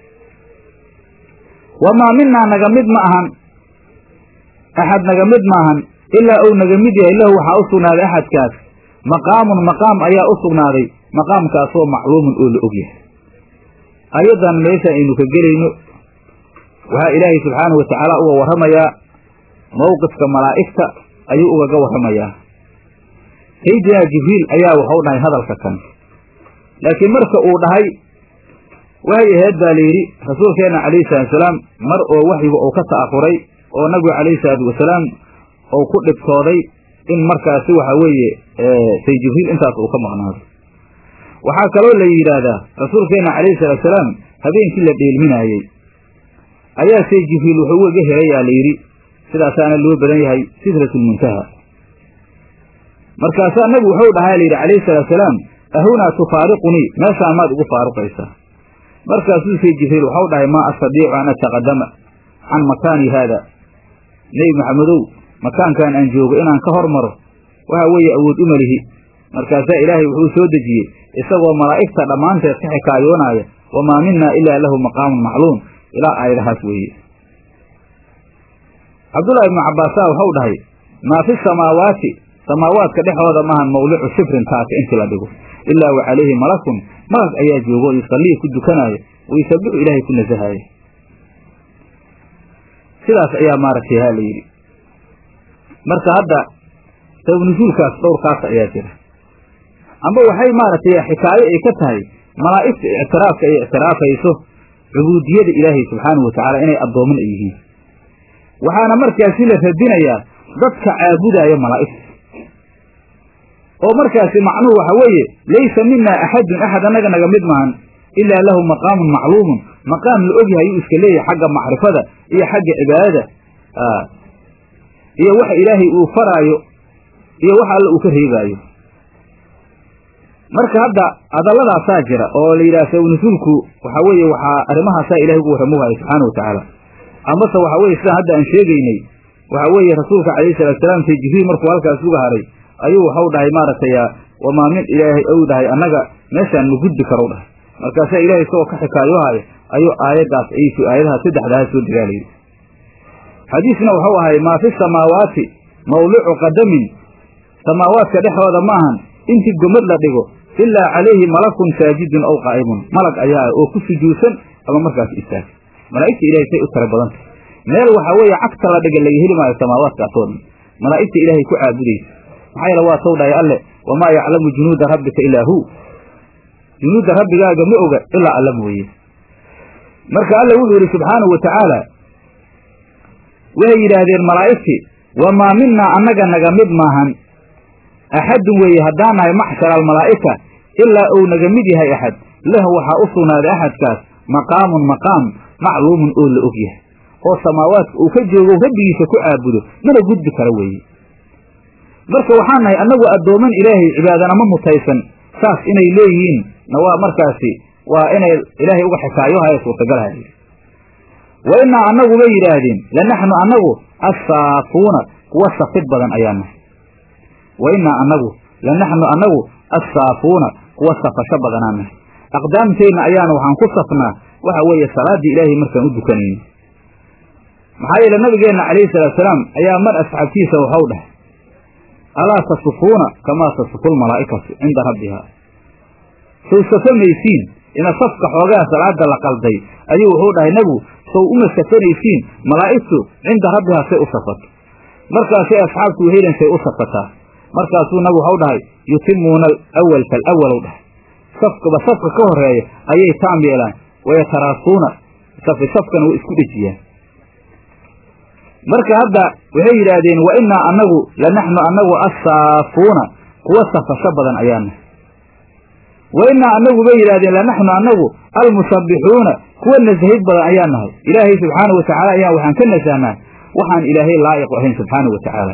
wamaa minaa naga mid ma ahan axad naga mid maahan ilaa uu naga mid yahay lahu waxaa u sugnaaday axadkaas maqaamun maqaam ayaa u sugnaaday maqaamkaasoo macluumun oo la og yahay ayadan meesha aynu ka gelayno waxaa ilaahay subxaanahu watacaala uga warramayaa mowqifka malaa'igta ayuu ugaga warramayaa saydinaa jibriil ayaa waxau dhahay hadalka kan laakiin marka uu dhahay waxay ahayd baa layidhi rasuulkeenna calayhi salatusalaam mar oo waxyiga uu ka ta'aquray oo nabigu calayhi salaatu wasalaam uu ku dhibtooday in markaasi waxa weeye say jibriil intaas uu ka maqnaado waxaa kaloo la yidhaahdaa rasuulkeenna calayhi salaatusalaam habeenkii la dheelminaayey ayaa say jibriil wuxuu ugaga helayaa layidhi sidaasaana loo badan yahay sidratul muntaha markaasaa nabigu wuxuu dhahaa layidhi calayhi salaatu salaam ahunaa tufaariqunii meeshaan maad igu faaruqaysaa markaasuu say jibriil waxau dhahay maa astadiicu an ataqadama can makaani haada nebi maxamedow makaankan aan joogo inaan ka hormaro waxa weeye awood uma lihi markaasaa ilaahay wuxuu soo dejiyey isagoo malaa'igta dhammaanteed ka xikaayoonaya wamaa minaa ilaa lahu maqaamun macluum ilaa aayadahaas weeye cabdullahi ibnu cabbaasaa waxau dhahay maa fi samaawaati samaawaadka dhexooda maahan mawlicu shifrin taaka intii la dhigo ilaa wa calayhi malakun malag ayaa joogo o yusallii ku dukanaayo wayusabixu ilaahay ku nasahaaya sidaas ayaa maaragtay ha la yidhi marka hadda sababnusuulkaas dhowrkaas ayaa jira amba waxay maaragtay xikaayo ay ka tahay malaa'igta ictiraafka ay ictiraafayso cubuudiyada ilaahay subxaanahu watacaala inay addooman ay yihiin waxaana markaasi la radinayaa dadka caabudaya malaa'igta oo markaasi macnuhu waxa weeye laysa minaa axadun axad annaga naga mid maahan ilaa lahu maqaamun macluumun maqaam la og yahay yuu iska leeyahay xagga macrifada iyo xagga cibaadada iyo waxa ilaahay uu faraayo iyo wax alla uu ka reebaayo marka hadda hadalladaasaa jira oo la yidhaha sawnasuulku waxa weeye waxaa arrimahaasaa ilahay ugu warramuhaya subxaana watacaala amase waxa weye sidaan hadda aan sheegaynay waxa weeye rasuulka calayhi salatu salaam say jibriil markuu halkaas uga haray ayuu waxau dhahay maaragtay wamaa min ilaahay ou dhahay annaga meeshaan ma gudbi karow dhahay markaasaa ilahay isagoo ka xikaayoohaya ayuu aayaddaas aysu aayadaha saddexdaha soo degaalayay xadiisna waxau ahay maa fi samaawaati mawlicu qadamin samaawaadka dhexdooda maahan intii gomad la dhigo ilaa calayhi malakun saajidun aw qaa'imun malag ayaa oo ku sujuudsan ama markaas istaag malaa'igta ilahay say u tara badanta meel waxaa weeye cagta la dhiga laga heli maayo samaawaadkaasoo dhan malaa'igta ilaahay ku caabudaysa maxaa yeele waa taw dhahay alle wamaa yaclamu junuuda rabbika ilaa hu junuudda rabbigaaga ma oga ilaa alla mooye marka alla wuxuu yidhi subxaanahu wa tacaala waxay yidhaahdeen malaa'igtii wamaa minaa annaga naga mid maahan axadun weeye haddaan nahay maxshara almalaa'ika ilaa uu naga mid yahay axad lahu waxaa u sugnaaday axadkaas maqaamun maqaam macluumun oo la og yahay oo samaawaadka uu ka joogo rabbigiisa ku caabudo mana gudbi kara weeye marka waxaan nahay annagu addooman ilaahay cibaadana ma mutaysan saas inay leeyihiin na waa markaasi waa inay ilaahay uga xikaayohaya suurtagalhay wa innaa annagu bay yidhaahdeen lanaxnu annagu assaafuuna kuwa safid badan ayaa nahay wa innaa annagu lanaxnu annagu assaafuuna kuwa safasho badanaa nahay aqdaamteenna ayaana waxaan ku safnaa waxa weeye salaaddii ilaahay markaan u dukanayno maxaa yeele nabigeenna calayhi salaatu salaam ayaa mar asxaabtiisa waxau dhahay alaa tasufuuna kamaa tasufu lmalaa'ikatu cinda rabbiha sow safamaysiin ina safka xoogaa salaada la qalday ayuu wuxuu dhahay nebigu sow uma safanaysiin malaa'igtu cinda rabbihaa say u safato markaasay asxaabtu wehelen say u safataa markaasuu nabigu waxau dhahay yutimuuna alawal falawalow dhahay safkaba safka ka horeeya ayay taam yeelaan wayataraasuuna safi safkana way isku dhejiyaan marka hadda waxay yidhaahdeen wa innaa annagu lanaxnu annagu assaafuuna kuwa safasho badan ayaana wa innaa annagu bay yidhahdeen lanaxnu annagu almusabbixuuna kuwa nasahid badan ayaa nahay ilaahay subxaanau watacaala ayaa waxaan ka nasahnaa waxaan ilaahay laa'iqu ahayn subxaanau wa tacaala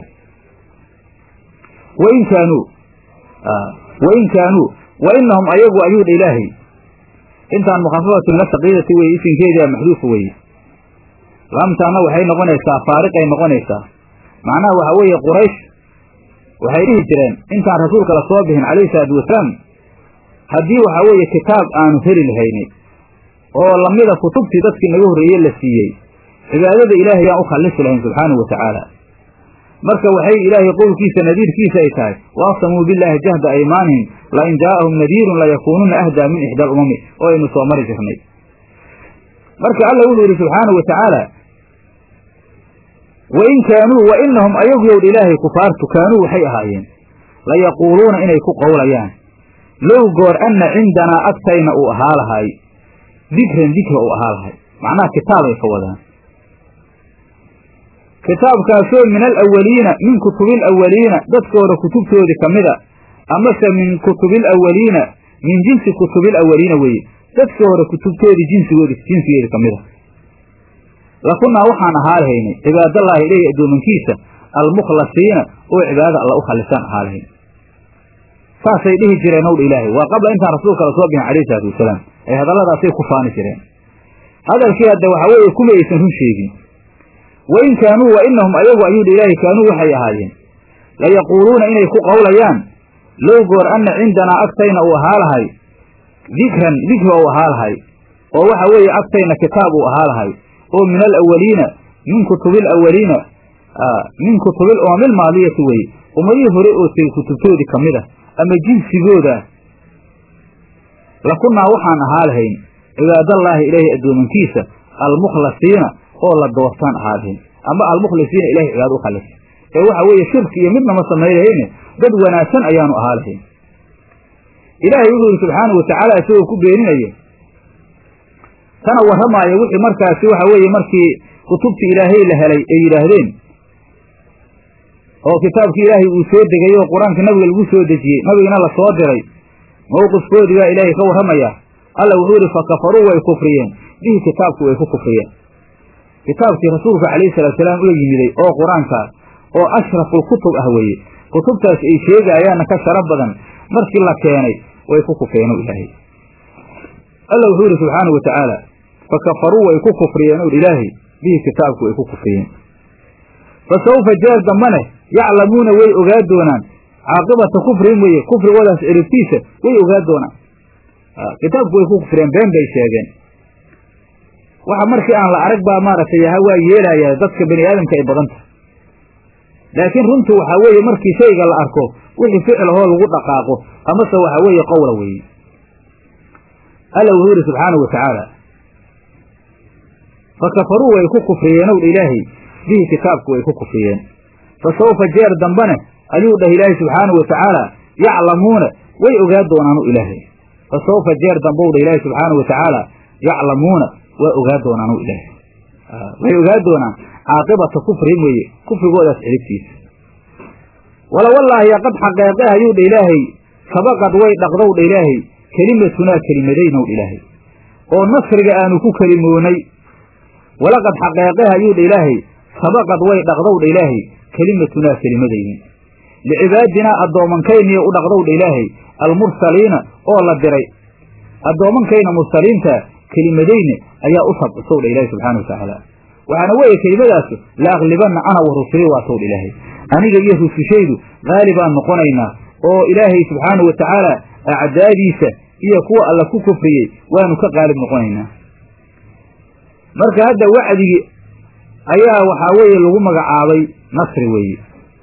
wain kaanuu wain kaanuu wa inahum ayagu ayuu dha ilaahay intaan mukhafafatu min asaqiidati weye isinkeedia maxduufa weeye laamtaana waxay noqonaysaa faariqay noqonaysaa macnaha waxa weeye quraysh waxay dhihi jireen intaan rasuulka la soo bixin calayhi salaatu wasalaam haddii waxa weeye kitaab aanu heli lahayni oo lamida kutubtii dadkii naga horreeye la siiyey cibaadada ilaahay yaan u khallisi lahayn subxaanahu wa tacaala marka waxay ilaahay qowlkiisa nadiirkiisa ay tahay waaqsamuu billaahi jahda aymaanihim lain jaa'ahum nadiirun layakuununa ahdaa min ixda alumami oo aynu soo mari jirnay marka alla wuxuu yidhi subxaanahu wa tacaala wain kaanuu wa inahum ayagu yowdha ilaahay kufaartu kaanuu waxay ahaayeen layaquuluuna inay ku qowlayaan low goor anna cindanaa agtayna uu ahaa lahay dikran dikra uu ahaa lahay macnaha kitaabay ka wadaan kitaabkaasoo min alawaliina min kutubi alawaliina dadkooda kutubtoodii ka mida amase min kutubi alawaliina min jinsi kutubi alawaliina weeye dadkii hore kutubtoodii jinsigoodi jinsigeedi ka mida lakunnaa waxaan ahaa lahaynay cibaadallaahi ileyhi addoomankiisa almukhlasiina oo cibaadada alla u khalisaan ahaa lahayn saasay dhihi jireen owdha ilaahay waa qabla intaan rasuulka la soo bixin calayhi salaatu wasalaam ay hadalladaasay ku faani jireen hadalkii hadda waxaa weeye kuma aysan run sheegin wa in kaanuu wa inahum ayagu ayuudha ilaahay kaanuu waxay ahaayeen layaquuluuna inay ku qowlayaan low goor anna cindanaa agtayna uu ahaa lahay dikran dikri ou ahaa lahay oo waxa weeye agtayna kitaab uu ahaa lahay oo min alawaliina min kutubil awaliina min kutubil umamil maadiyati weye ummadihii hore oo tegey kutubtoodii ka mid a ama jinsigooda lakunnaa waxaan ahaa lahayn cibaadallaahi ilaahay addoomankiisa almukhlasiina oo la doortaan ahaa lahayn ama almukhlisiina ilahay cibaado u khalisa ee waxa weeye shirki iyo midnama samaynahayne dad wanaagsan ayaanu ahaa lahayn ilaahay wuxuu yidhi subxaanahu watacaala isagoo ku beeninaya kana warramaaya wixii markaasi waxa weeye markii kutubtii ilaahay la helay ay yidhaahdeen oo kitaabkii ilaahay uu soo degay oo qur-aanka nabiga lagu soo dejiyey nabigana la soo diray mowqifkoodii baa ilaahay ka warramayaa alla wuxuu yidhi fa kafaruu way kufriyeen bihi kitaabku way ku kufriyeen kitaabkii rasuulka calayhi salaatusalaam ula yimiday oo qur-aankaa oo ashraful kutub ah weeye kutubtaas ay sheegaayaanna ka sharaf badan markii la keenay way ku kufreeno ilaahay alla wuxuu yidhi subxaanau watacaala fa kafaruu way ku kufriyeen ur ilaahay bihi kitaabku way ku kufriyeen fa sawfa jeer dambane yaclamuuna way ogaa doonaan caaqibata kufrin weye kufrigoodaas ciribtiisa way ogaa doonaan kitaabku way ku kufriyeen been bay sheegeen waxa markii aan la arag baa maaragtay yaha waa yeelayaa dadka bani aadamka ay badan tahay laakiin runtu waxaa weeye markii shayga la arko wixii ficilahoo lagu dhaqaaqo amase waxaa weeye qowla weeye alla wuxuu yidhi subxaanahu watacaala fa kafaruu way ku kufriyeen ow dha ilaahay bihi kitaabku way ku kufriyeen fa sawfa jeer dambane ayuu dhah ilaahay subxaanahu watacaala yaclamuuna way ogaa doonaanu ilaahay fa sawfa jeer dambow dha ilaahay subxaanahu watacaala yaclamuuna waa ogaa doonaanu ilaahay way ogaa doonaan caaqibata kufrin weeye kufrigoodaas ciribtiisa wala wallaahi qad xaqeeqe ayuu dha ilaahay sabaqad way dhaqdow dha ilaahay kelimatunaa kelimadaynow dha ilaahay oo nasriga aanu ku kelimoonay walaqad xaqeeqe ayuu dha ilaahay sabaqad way dhaqdow dha ilaahay kelimatunaa kelimadayni licibaadinaa addoomankayniyo u dhaqdow dha ilaahay almursaliina oo la diray addoomankayna mursaliinta kelimadayni ayaa u sabcisow dha ilaahay subxana wa tacaala waxaana weeye kelimadaas la aklibanna ana wa rusuli waatow dha ilaahay aniga iyo rusushaydu qaali baan noqonaynaa oo ilaahay subxaanahu wa tacaala acdaadiisa iyo kuwa alla ku kufriyey waanu ka qaalib noqonaynaa marka hadda wacdigii ayaa waxaa weeye lagu magacaabay nasri weeye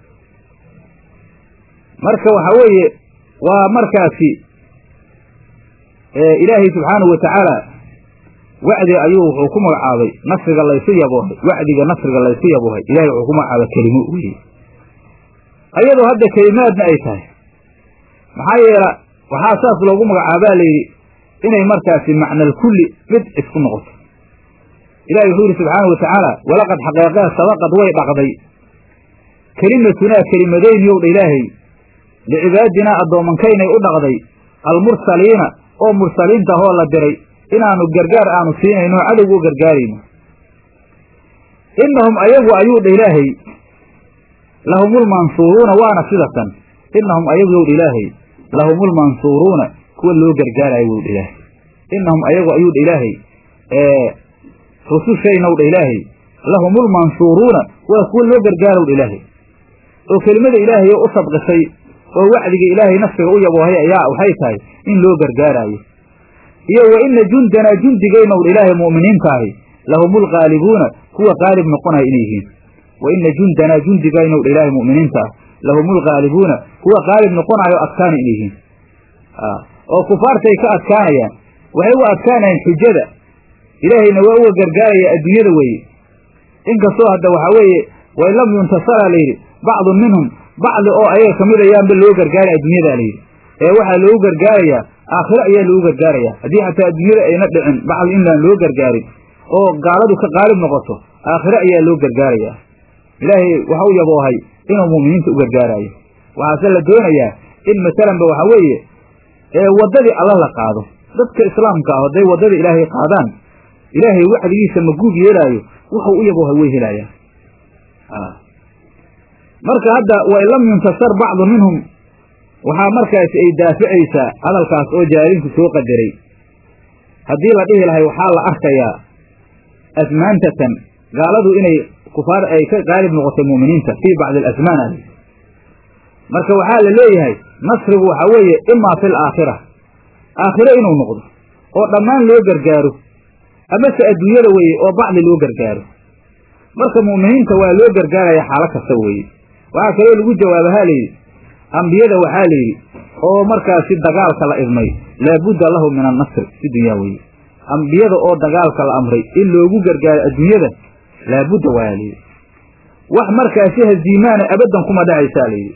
marka waxaa weeye waa markaasi ilaahay subxaanahu wa tacaala wacdi ayuu wuxuu ku magacaabay nasriga laysu yaboohay wacdiga nasriga laysu yaboohay ilahay wuxuu ku magacaabay kelimo weye ayadoo hadda kelimaadna ay tahay maxaa yeela waxaa saas loogu magacaabaa layidhi inay markaasi macnalkulli mid isku noqoto ilahi wuxuu yidhi subxaanau watacaala walaqad xaqeeqee sabaqad way dhaqday kelimatunaa kelimadayniyow dha ilaahay licibaadinaa addoomankaynay u dhaqday almursaliina oo mursaliinta hoo la diray inaanu gargaar aanu siinayno cadowga u gargaarayno innahum ayagu ayuu dha ilaahay lahumulmansuuruuna waana sidatan innahum ayagu yow dha ilaahay lahumulmansuuruuna kuwa loo gargaarayo wow dha ilaahay innahum ayagu ayuu dha ilaahay rusushaynaw dha ilaahay lahumulmansuuruuna waa kuwa loo gargaarow dha ilaahay oo kelimada ilaahay oo u sabqisay oo wacdiga ilaahay nafsiga u yaboohay ayaa waxay tahay in loo gargaaraayo iyo wa ina jundanaa jundigaynow dha ilaahay mu'miniintaahi lahumulqaalibuuna kuwa qaalib noqonaya inay yihiin wa ina jundanaa jundigaynow dha ilaahay mu'miniinta ah lahumulqaalibuuna kuwa qaalib noqonayo adkaana inay yihiin oo kufaartay ka adkaanayaan waxay u adkaanayaan xujada ilaahayna waa uga gargaaraya adduunyada weeye inkastoo hadda waxaa weeye wain lam yuntasaraa layidhi bacdun minhum bacdi oo ayaga kamid ayaanba loo gargaaray adduunyada layidhi ee waxaa loogu gargaarayaa aakhiro ayaa loogu gargaarayaa haddii xataa adduunyada ayna dhicin bacdi inaan loo gargaarin oo gaaladu ka qaalib noqoto aakhiro ayaa loo gargaarayaa ilaahay waxa u yaboohay inuu mu'miniinta u gargaaraayo waxaase la doonayaa in masalanba waxa weeye waddadii alla la qaado dadka islaamka ah hadday waddada ilaahay qaadaan ilaahay wacdigiisa maguub yeelaayo wuxuu u yaboohay way helayaan marka hadda wain lam yuntasar bacdu minhum waxaa markaasi ay daaficaysaa hadalkaas oo jaalinku soo qadaray haddii la dhihi lahay waxaa la arkayaa asmaantatan gaaladu inay kufaar ay ka qaalib noqotay mu'miniinta fii bacdi alasmaan ali marka waxaa la leeyahay nasrigu waxaa weeye imaa fi alaakhira aakhiro inuu noqdo oo dhammaan loo gargaaro amase adduunyada weeye oo bacdi loo gargaaro marka mu'miniinta waa loo gargaaraya xaalo kasta weeye waxaa kaloo lagu jawaaba ha layidhi ambiyada waxaa layidhi oo markaasi dagaalka la idmay laabudda lahu min annasri si dunyaa weeye ambiyada oo dagaalka la amray in loogu gargaaro adduunyada laabudda waa layidhi wax markaasi haziimaana abaddan kuma dhacaysaa layidhi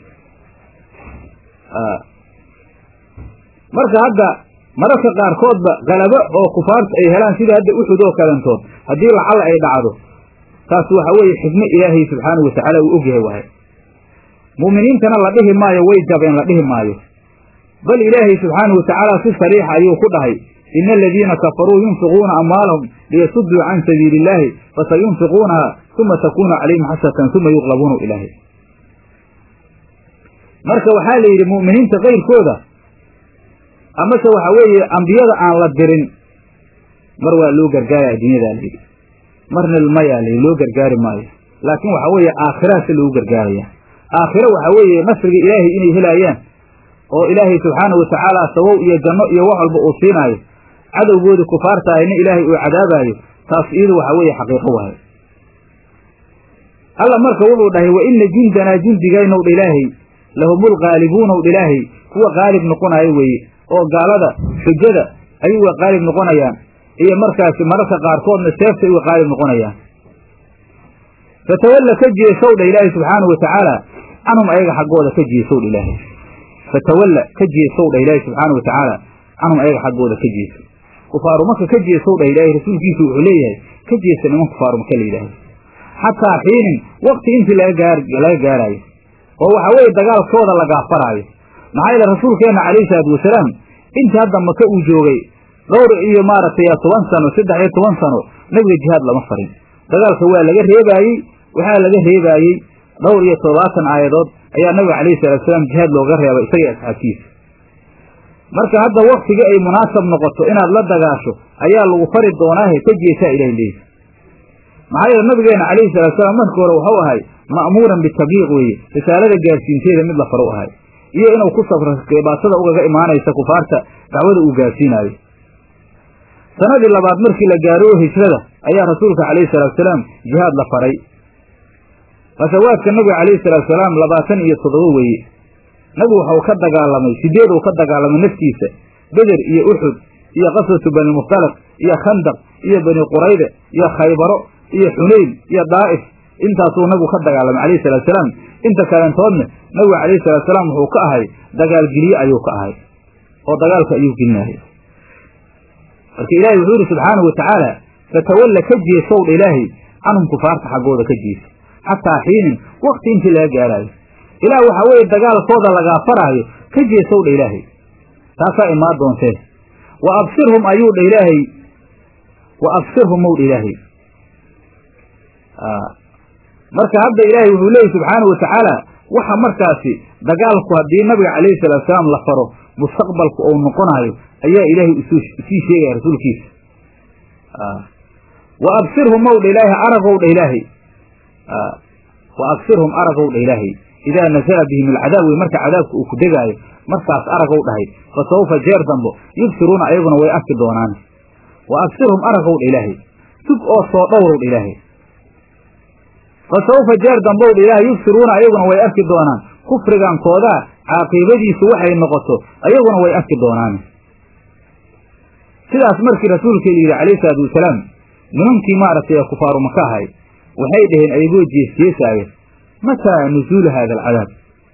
marka hadda mararka qaarkoodba galabo oo kufaarta ay helaan sida hadda uxud oo kalantood haddii lacalla ay dhacdo taas waxa weeye xikmo ilaahay subxaanahu watacaala uu ogyahay waaye mu'miniintana la dhihi maayo way jabeen la dhihi maayo bal ilaahay subxaanahu watacaala si sariixa ayuu ku dhahay ina aladiina kafaruu yunfiquuna amwaalahum liyasudduu can sabiili illaahi fasayunfiquunaha uma takuunu calayhim xasratan uma yuqlabuuna ilaahay marka waxaa la yidhi mu'miniinta kayrkooda amase waxa weeye ambiyada aan la dirin mar waa loo gargaaraya adduunyadaa layidhi marna mayaa layidhi loo gargaari maayo laakiin waxa weeye aakhirahaase loogu gargaaraya aakhiro waxa weeye nasriga ilaahay inay helaayaan oo ilaahay subxaanahu watacaala sabow iyo janno iyo wax walba uu siinaayo cadowgoodii kufaarta ahayna ilaahay uu cadaabaayo taas iyadu waxa weeye xaqiiqo waayo alla marka wuxuu dhahay wa ina jundanaa jundigaynow dha ilaahay lahumul qaalibuunow dha ilaahay kuwa qaalib noqonayo weeye oo gaalada xujada ayay uga qaalib noqonayaan iyo markaasi mararka qaarkoodna seeftay uga qaalib noqonayaan fatawalla ka jeesow dha ilaahay subxaanahu watacaala canhum ayaga xaggooda ka jeesow dha ilaahay fatawalla ka jeesow dha ilaahay subxaanahu watacaala canhum ayaga xaggooda ka jeeso kufaaru maka ka jeesow dha ilaahay rasuulkiisu wuxuu leeyahay ka jeesa niman kufaaru maka la yidhaahdo xataa xiinin wakti intii laga laga gaaraayo oo waxa weeye dagaalkooda la gaafaraayo maxaa yeele rasuulkeenna calayhi salaatu wasalaam intii hadda maka uu joogay dhowr iyo maaragtay toban sano saddex iyo toban sano nebiga jihaad lama farin dagaalka waa laga reebaayey waxaa laga reebaayey dhowr iyo toddobaatan aayadood ayaa nabiga calayhi salatu wasalaam jihaad looga reebay isaga asxaabtiisa marka hadda waktigii ay munaasab noqoto inaad la dagaasho ayaa lagu fari doonaahe ka jeesaa ilahi leeyi maxaa yeele nabigeena calayhi salatu wasalaam markii hore wuxuu ahay ma'muuran bitabliiq weeye risaalada gaarsiinteeda mid la faro u ahay iyo inuu ku safro dhibaatada ugaga imaanaysa kufaarta dacwada uu gaarsiinaayo sanadii labaad markii la gaaro oo hijrada ayaa rasuulka calayhi salatu wasalaam jihaad la faray fasawaadka nabiga calayhi salatu wasalaam labaatan iyo toddoba weeye nabigu waxau ka dagaalamay sideed uu ka dagaalamay naftiisa beder iyo uxud iyo qaswatu bani mukhtalaq iyo khandaq iyo bani qurayde iyo khaybaro iyo xunayn iyo daa'if intaasuu nabigu ka dagaalamay calayhi salatu wasalaam inta kalentoodna nabigu calayhi salatu wasalaam wuxuu ka ahay dagaalgeliye ayuu ka ahay oo dagaalka ayuu gelinayay marka ilaahay wuxuu yidhi subxaanahu watacaala fatawalla ka jeesowdha ilaahay canhum kufaarta xaggooda ka jeesa xataa xiinin wakti intii laga gaaraayo ilaah waxaa weeye dagaalkooda lagaa faraayo ka jeesowdha ilaahay taasaa imaan doontee wa absirhum ayuu dha ilaahay wa absirhum mowdha ilaahay marka hadda ilaahay wuxuu leeyahy subxaanahu watacaala waxa markaasi dagaalku haddii nabiga calayhi salatu salaam la faro mustaqbalku ou noqonaayo ayaa ilaahay usii sheegaya rasuulkiisa wa absirhum mowdha ilaahay aragow dha ilaahay wa absirhum aragow dha ilaahay idaa nasala bihim alcadaab wey marka cadaabka uu ku degaayo markaas aragow dhahay fa sawfa jeer dambo yubsiruuna ayaguna way arki doonaan wa absirhum aragow dha ilaahay sug oo soo dhowrow dha ilaahay fa sawfa jeer dambow dha ilaahay yubsiruuna ayaguna way arki doonaan kufrigankoodaa caaqiibadiisu waxay noqoto ayaguna way arki doonaan sidaas markii rasuulka yidhi calayhi salaatu wasalaam nimankii maaragtay ee kufaaru maka ahay waxay dhaheen ayagoo jeesjeesaaya mataa nuzuulu haada alcadaab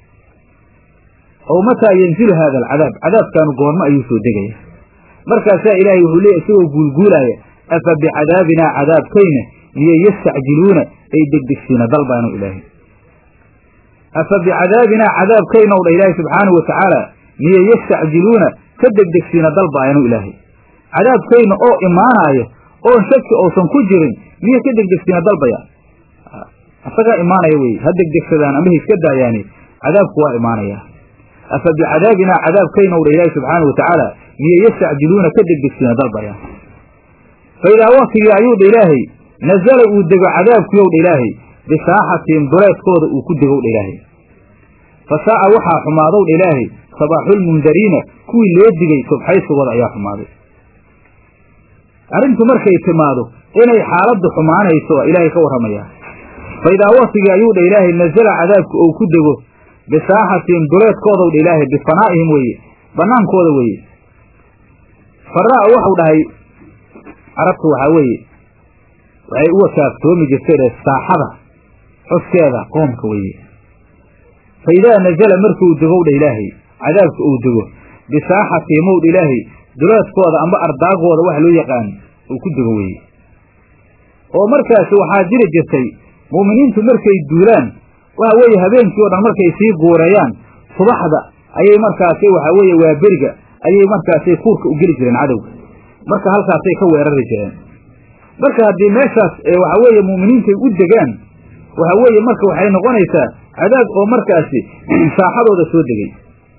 ow mataa yanzilu haada alcadaab cadaabkaanu goormo ayuu soo degaya markaasaa ilaahay wuxuu leeyay isagoo guulguulaaya afa bicadaabinaa cadaabkayna miyo yastacjiluuna ay degdegsiina dalbaanu ilaahay afa bicadaabinaa cadaabkaynaw dha ilaahay subxaanahu watacaala miyo yastacjiluuna ka degdegsiina dalbaayanu ilaahay cadaabkayna oo imaanaayo oon shaki uusan ku jirin miyo ka degdegsiina dalbaya asagaa imaanaya wey ha degdegsadaan ama ha iska daayaani cadaabku waa imaanayaa afa bicadaabinaa cadaabkaynow dha ilaahi subxaana wa tacaala miyo yastacjiluuna ka degdegsiina dalbayaan fa idaa waktigii ayuu dha ilaahay nazala uu dego cadaabkiyow dha ilaahay bisaaxatihim duleedkooda uu ku degow dha ilaahay fa saa'a waxaa xumaadow dha ilaahay sabaaxulmundariina kuwii loo digay subxaysigooda ayaa xumaaday arrintu markay timaado inay xaaladdu xumaanayso waa ilaahay ka warramayaa fa idaa waktigii ayuu dha ilaahay nazala cadaabka ou ku dego bisaaxatihim duleedkoodaw dha ilaahay bifanaa'ihim weeye bannaankooda weeye faraa waxau dhahay carabtu waxaa weeye waxay uga kaaftoomi jirtay saaxada xuskeeda qoomka weeye fa idaa nazala markuu degow dha ilaahay cadaabka uu dego bisaaxatihim ow dha ilaahay duleedkooda amba ardaagooda wax loo yaqaan uu ku dego weeye oo markaasi waxaa jiri jirtay mu'miniintu markay duulaan waxa weeye habeenkii o dhan markay sii guureeyaan subaxda ayay markaasi waxa weeye waa beriga ayay markaasi kuurka u geli jireen cadowga marka halkaasay ka weerari jireen marka haddii meeshaas waxa weeye mu'miniintay u degaan waxa weeye marka waxay noqonaysaa cadaab oo markaasi saaxadooda soo degay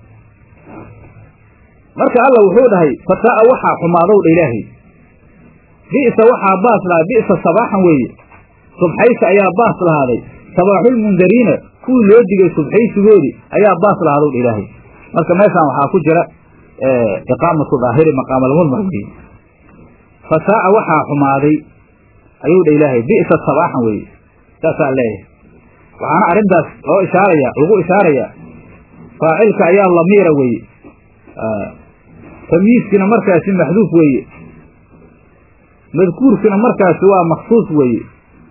marka alla wuxuu dhahay fasaa'a waxaa xumaadow dha ilaahay bi'sa waxaa baas lahaa bi'sa sabaaxan weeye subxaysi ayaa baas lahaaday sabaaxulmundariina kuwii loo digay subxaysigoodii ayaa baas lahaadow dha ilaahay marka meeshaan waxaa ku jira iqaamatu daahiri maqaamalmudmar weye fasaa'a waxaa xumaaday ayuu dha ilaahay bi'sa sabaaxan weeye saasaa leeyahay waxaana arrintaas loo ishaaraya lagu ishaarayaa faacilka ayaa lamiira weeye tamyiiskina markaasi maxduuf weeye madkuurkina markaasi waa maksuus weeye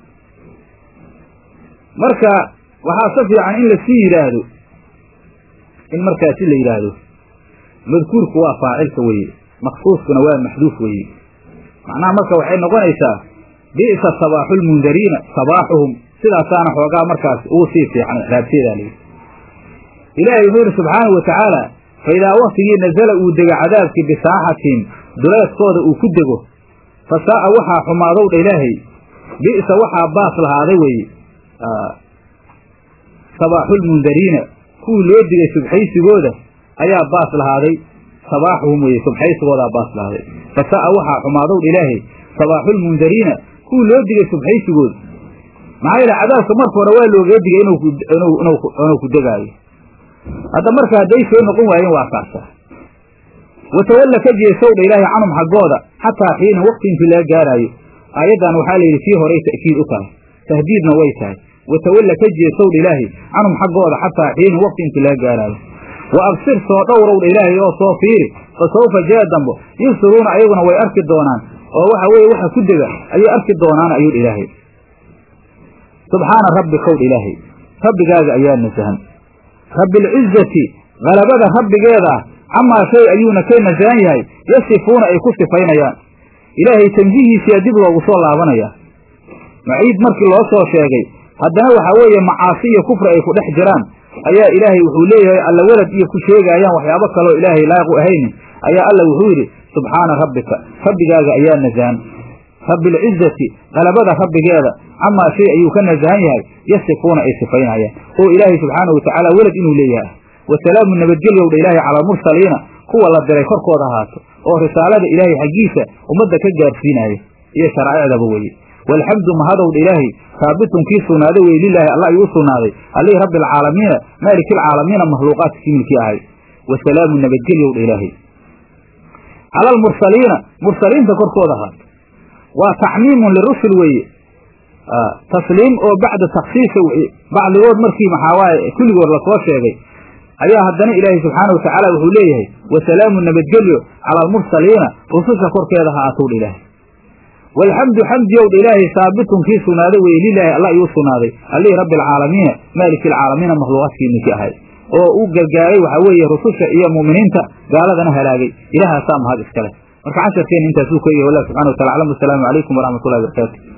marka waxaa sa fiican in lasii yidhaahdo in markaasi la yidhaahdo madkuurku waa faacilka weeye maksuuskuna waa maxduuf weeye macnaha marka waxay noqonaysaa bi'sa sabaaxulmundariina sabaaxuhum sidaasaana xoogaa markaas ugu sii fiican ixraabteedaa layidhi ilaahay wuxuu yidhi subxaanahu wa tacaala fa idaa waktigii nazala uu dego cadaabkii bisaaxatihim duleedkooda uu ku dego fa saa'a waxaa xumaadow dha ilaahay bi'sa waxaa baas lahaaday weeye sabaaxulmundariina kuwii loo digay subxaysigooda ayaa baas lahaaday sabaaxuhum weeye subxaysigoodaa baas lahaaday fa saa'a waxaa xumaadow dha ilaahay sabaaxulmundariina kuwii loo digay subxaysigooda maxaa yeele cadaabka marka hore waa loogaga digay inuu ku degaayo hadda marka hadday soo noqon waayeen waa kaasa watawalla ka jeesow dha ilaahay canhum xaggooda xataa xiina waqti intii laga gaaraayo aayaddan waxaa la yidhi kii horay ta'kiid u tahay tahdiidna way tahay watawalla ka jeesow dha ilaahay canhum xaggooda xataa xiina waqti intii laga gaaraayo wa absir soo dhowrow dha ilaahay oo soo fiiri fa sawfa jee dambo yubsiruuna ayaguna way arki doonaan oo waxa weeye waxa ku dega ayay arki doonaan ayuu dha ilaahay subxaana rabbikow dha ilaahay rabbigaaga ayaa nasahan rabbialcizati halabada rabbigeeda ah camaa shay ayuuna ka nasahan yahay yasifuuna ay ku sifaynayaan ilaahay tansihiisiyaa dib loogu soo laabanayaa maciid markii loo soo sheegay haddana waxaa weeye macaasi iyo kufri ay ku dhex jiraan ayaa ilaahay wuxuu leeyahay alla welad iyo ku sheegaayaan waxyaabo kaloo ilaahay laaqu ahaynin ayaa alla wuxuu yidhi subxaana rabbika rabbigaaga ayaa nasahan rabbialcizati halabada rabbigeeda camaa shay ayuu ka nasahan yahay yasifuuna ay sifaynayaan oo ilaahay subxaanahu watacaala welad inuu leeyahay wasalaamu nabadgelyowdha ilaahay cala almursaliina kuwa la diray korkooda ahaato oo risaalada ilaahay xaggiisa ummadda ka gaarsiinaya iyo sharaa'icdaba weeye walxamdu mahadowdha ilaahay saabitun kii sugnaaday weye lilaahi alla ayuu u sugnaaday allihii rabbi alcaalamiina maaliki alcaalamiina makhluuqaadka kimilkii ahay wasalaamu nabadgelyowdha ilaahay cala almursaliina mursaliinta korkooda ahaato waa tacmiimun lirusul weeye tasliim oo bacda taksiisa bacdigood markii maxaawaaye kulligood lasoo sheegay ayaa haddana ilaahay subxaana wa tacaala wuxuu leeyahay wasalaamu nabadgelyo cala almursaliina rususha korkeeda ha aatowdha ilaahay walxamdu xamdiyowdha ilaahay saabitun kii sugnaaday weye lilaahi alla ayuu sugnaaday allihii rabbi alcaalamiina maaliki alcaalamiina makhluuqaadkii ninkii ahay oo u gargaaray waxaa weeye rususha iyo mu'miniinta gaaladana halaagay ilahaasaa mahad iskale marka casharkeena intaasuu ka yahy wallah subxana wa tala aclam wasalaamu calaykum waraxmat ullahi barakaatu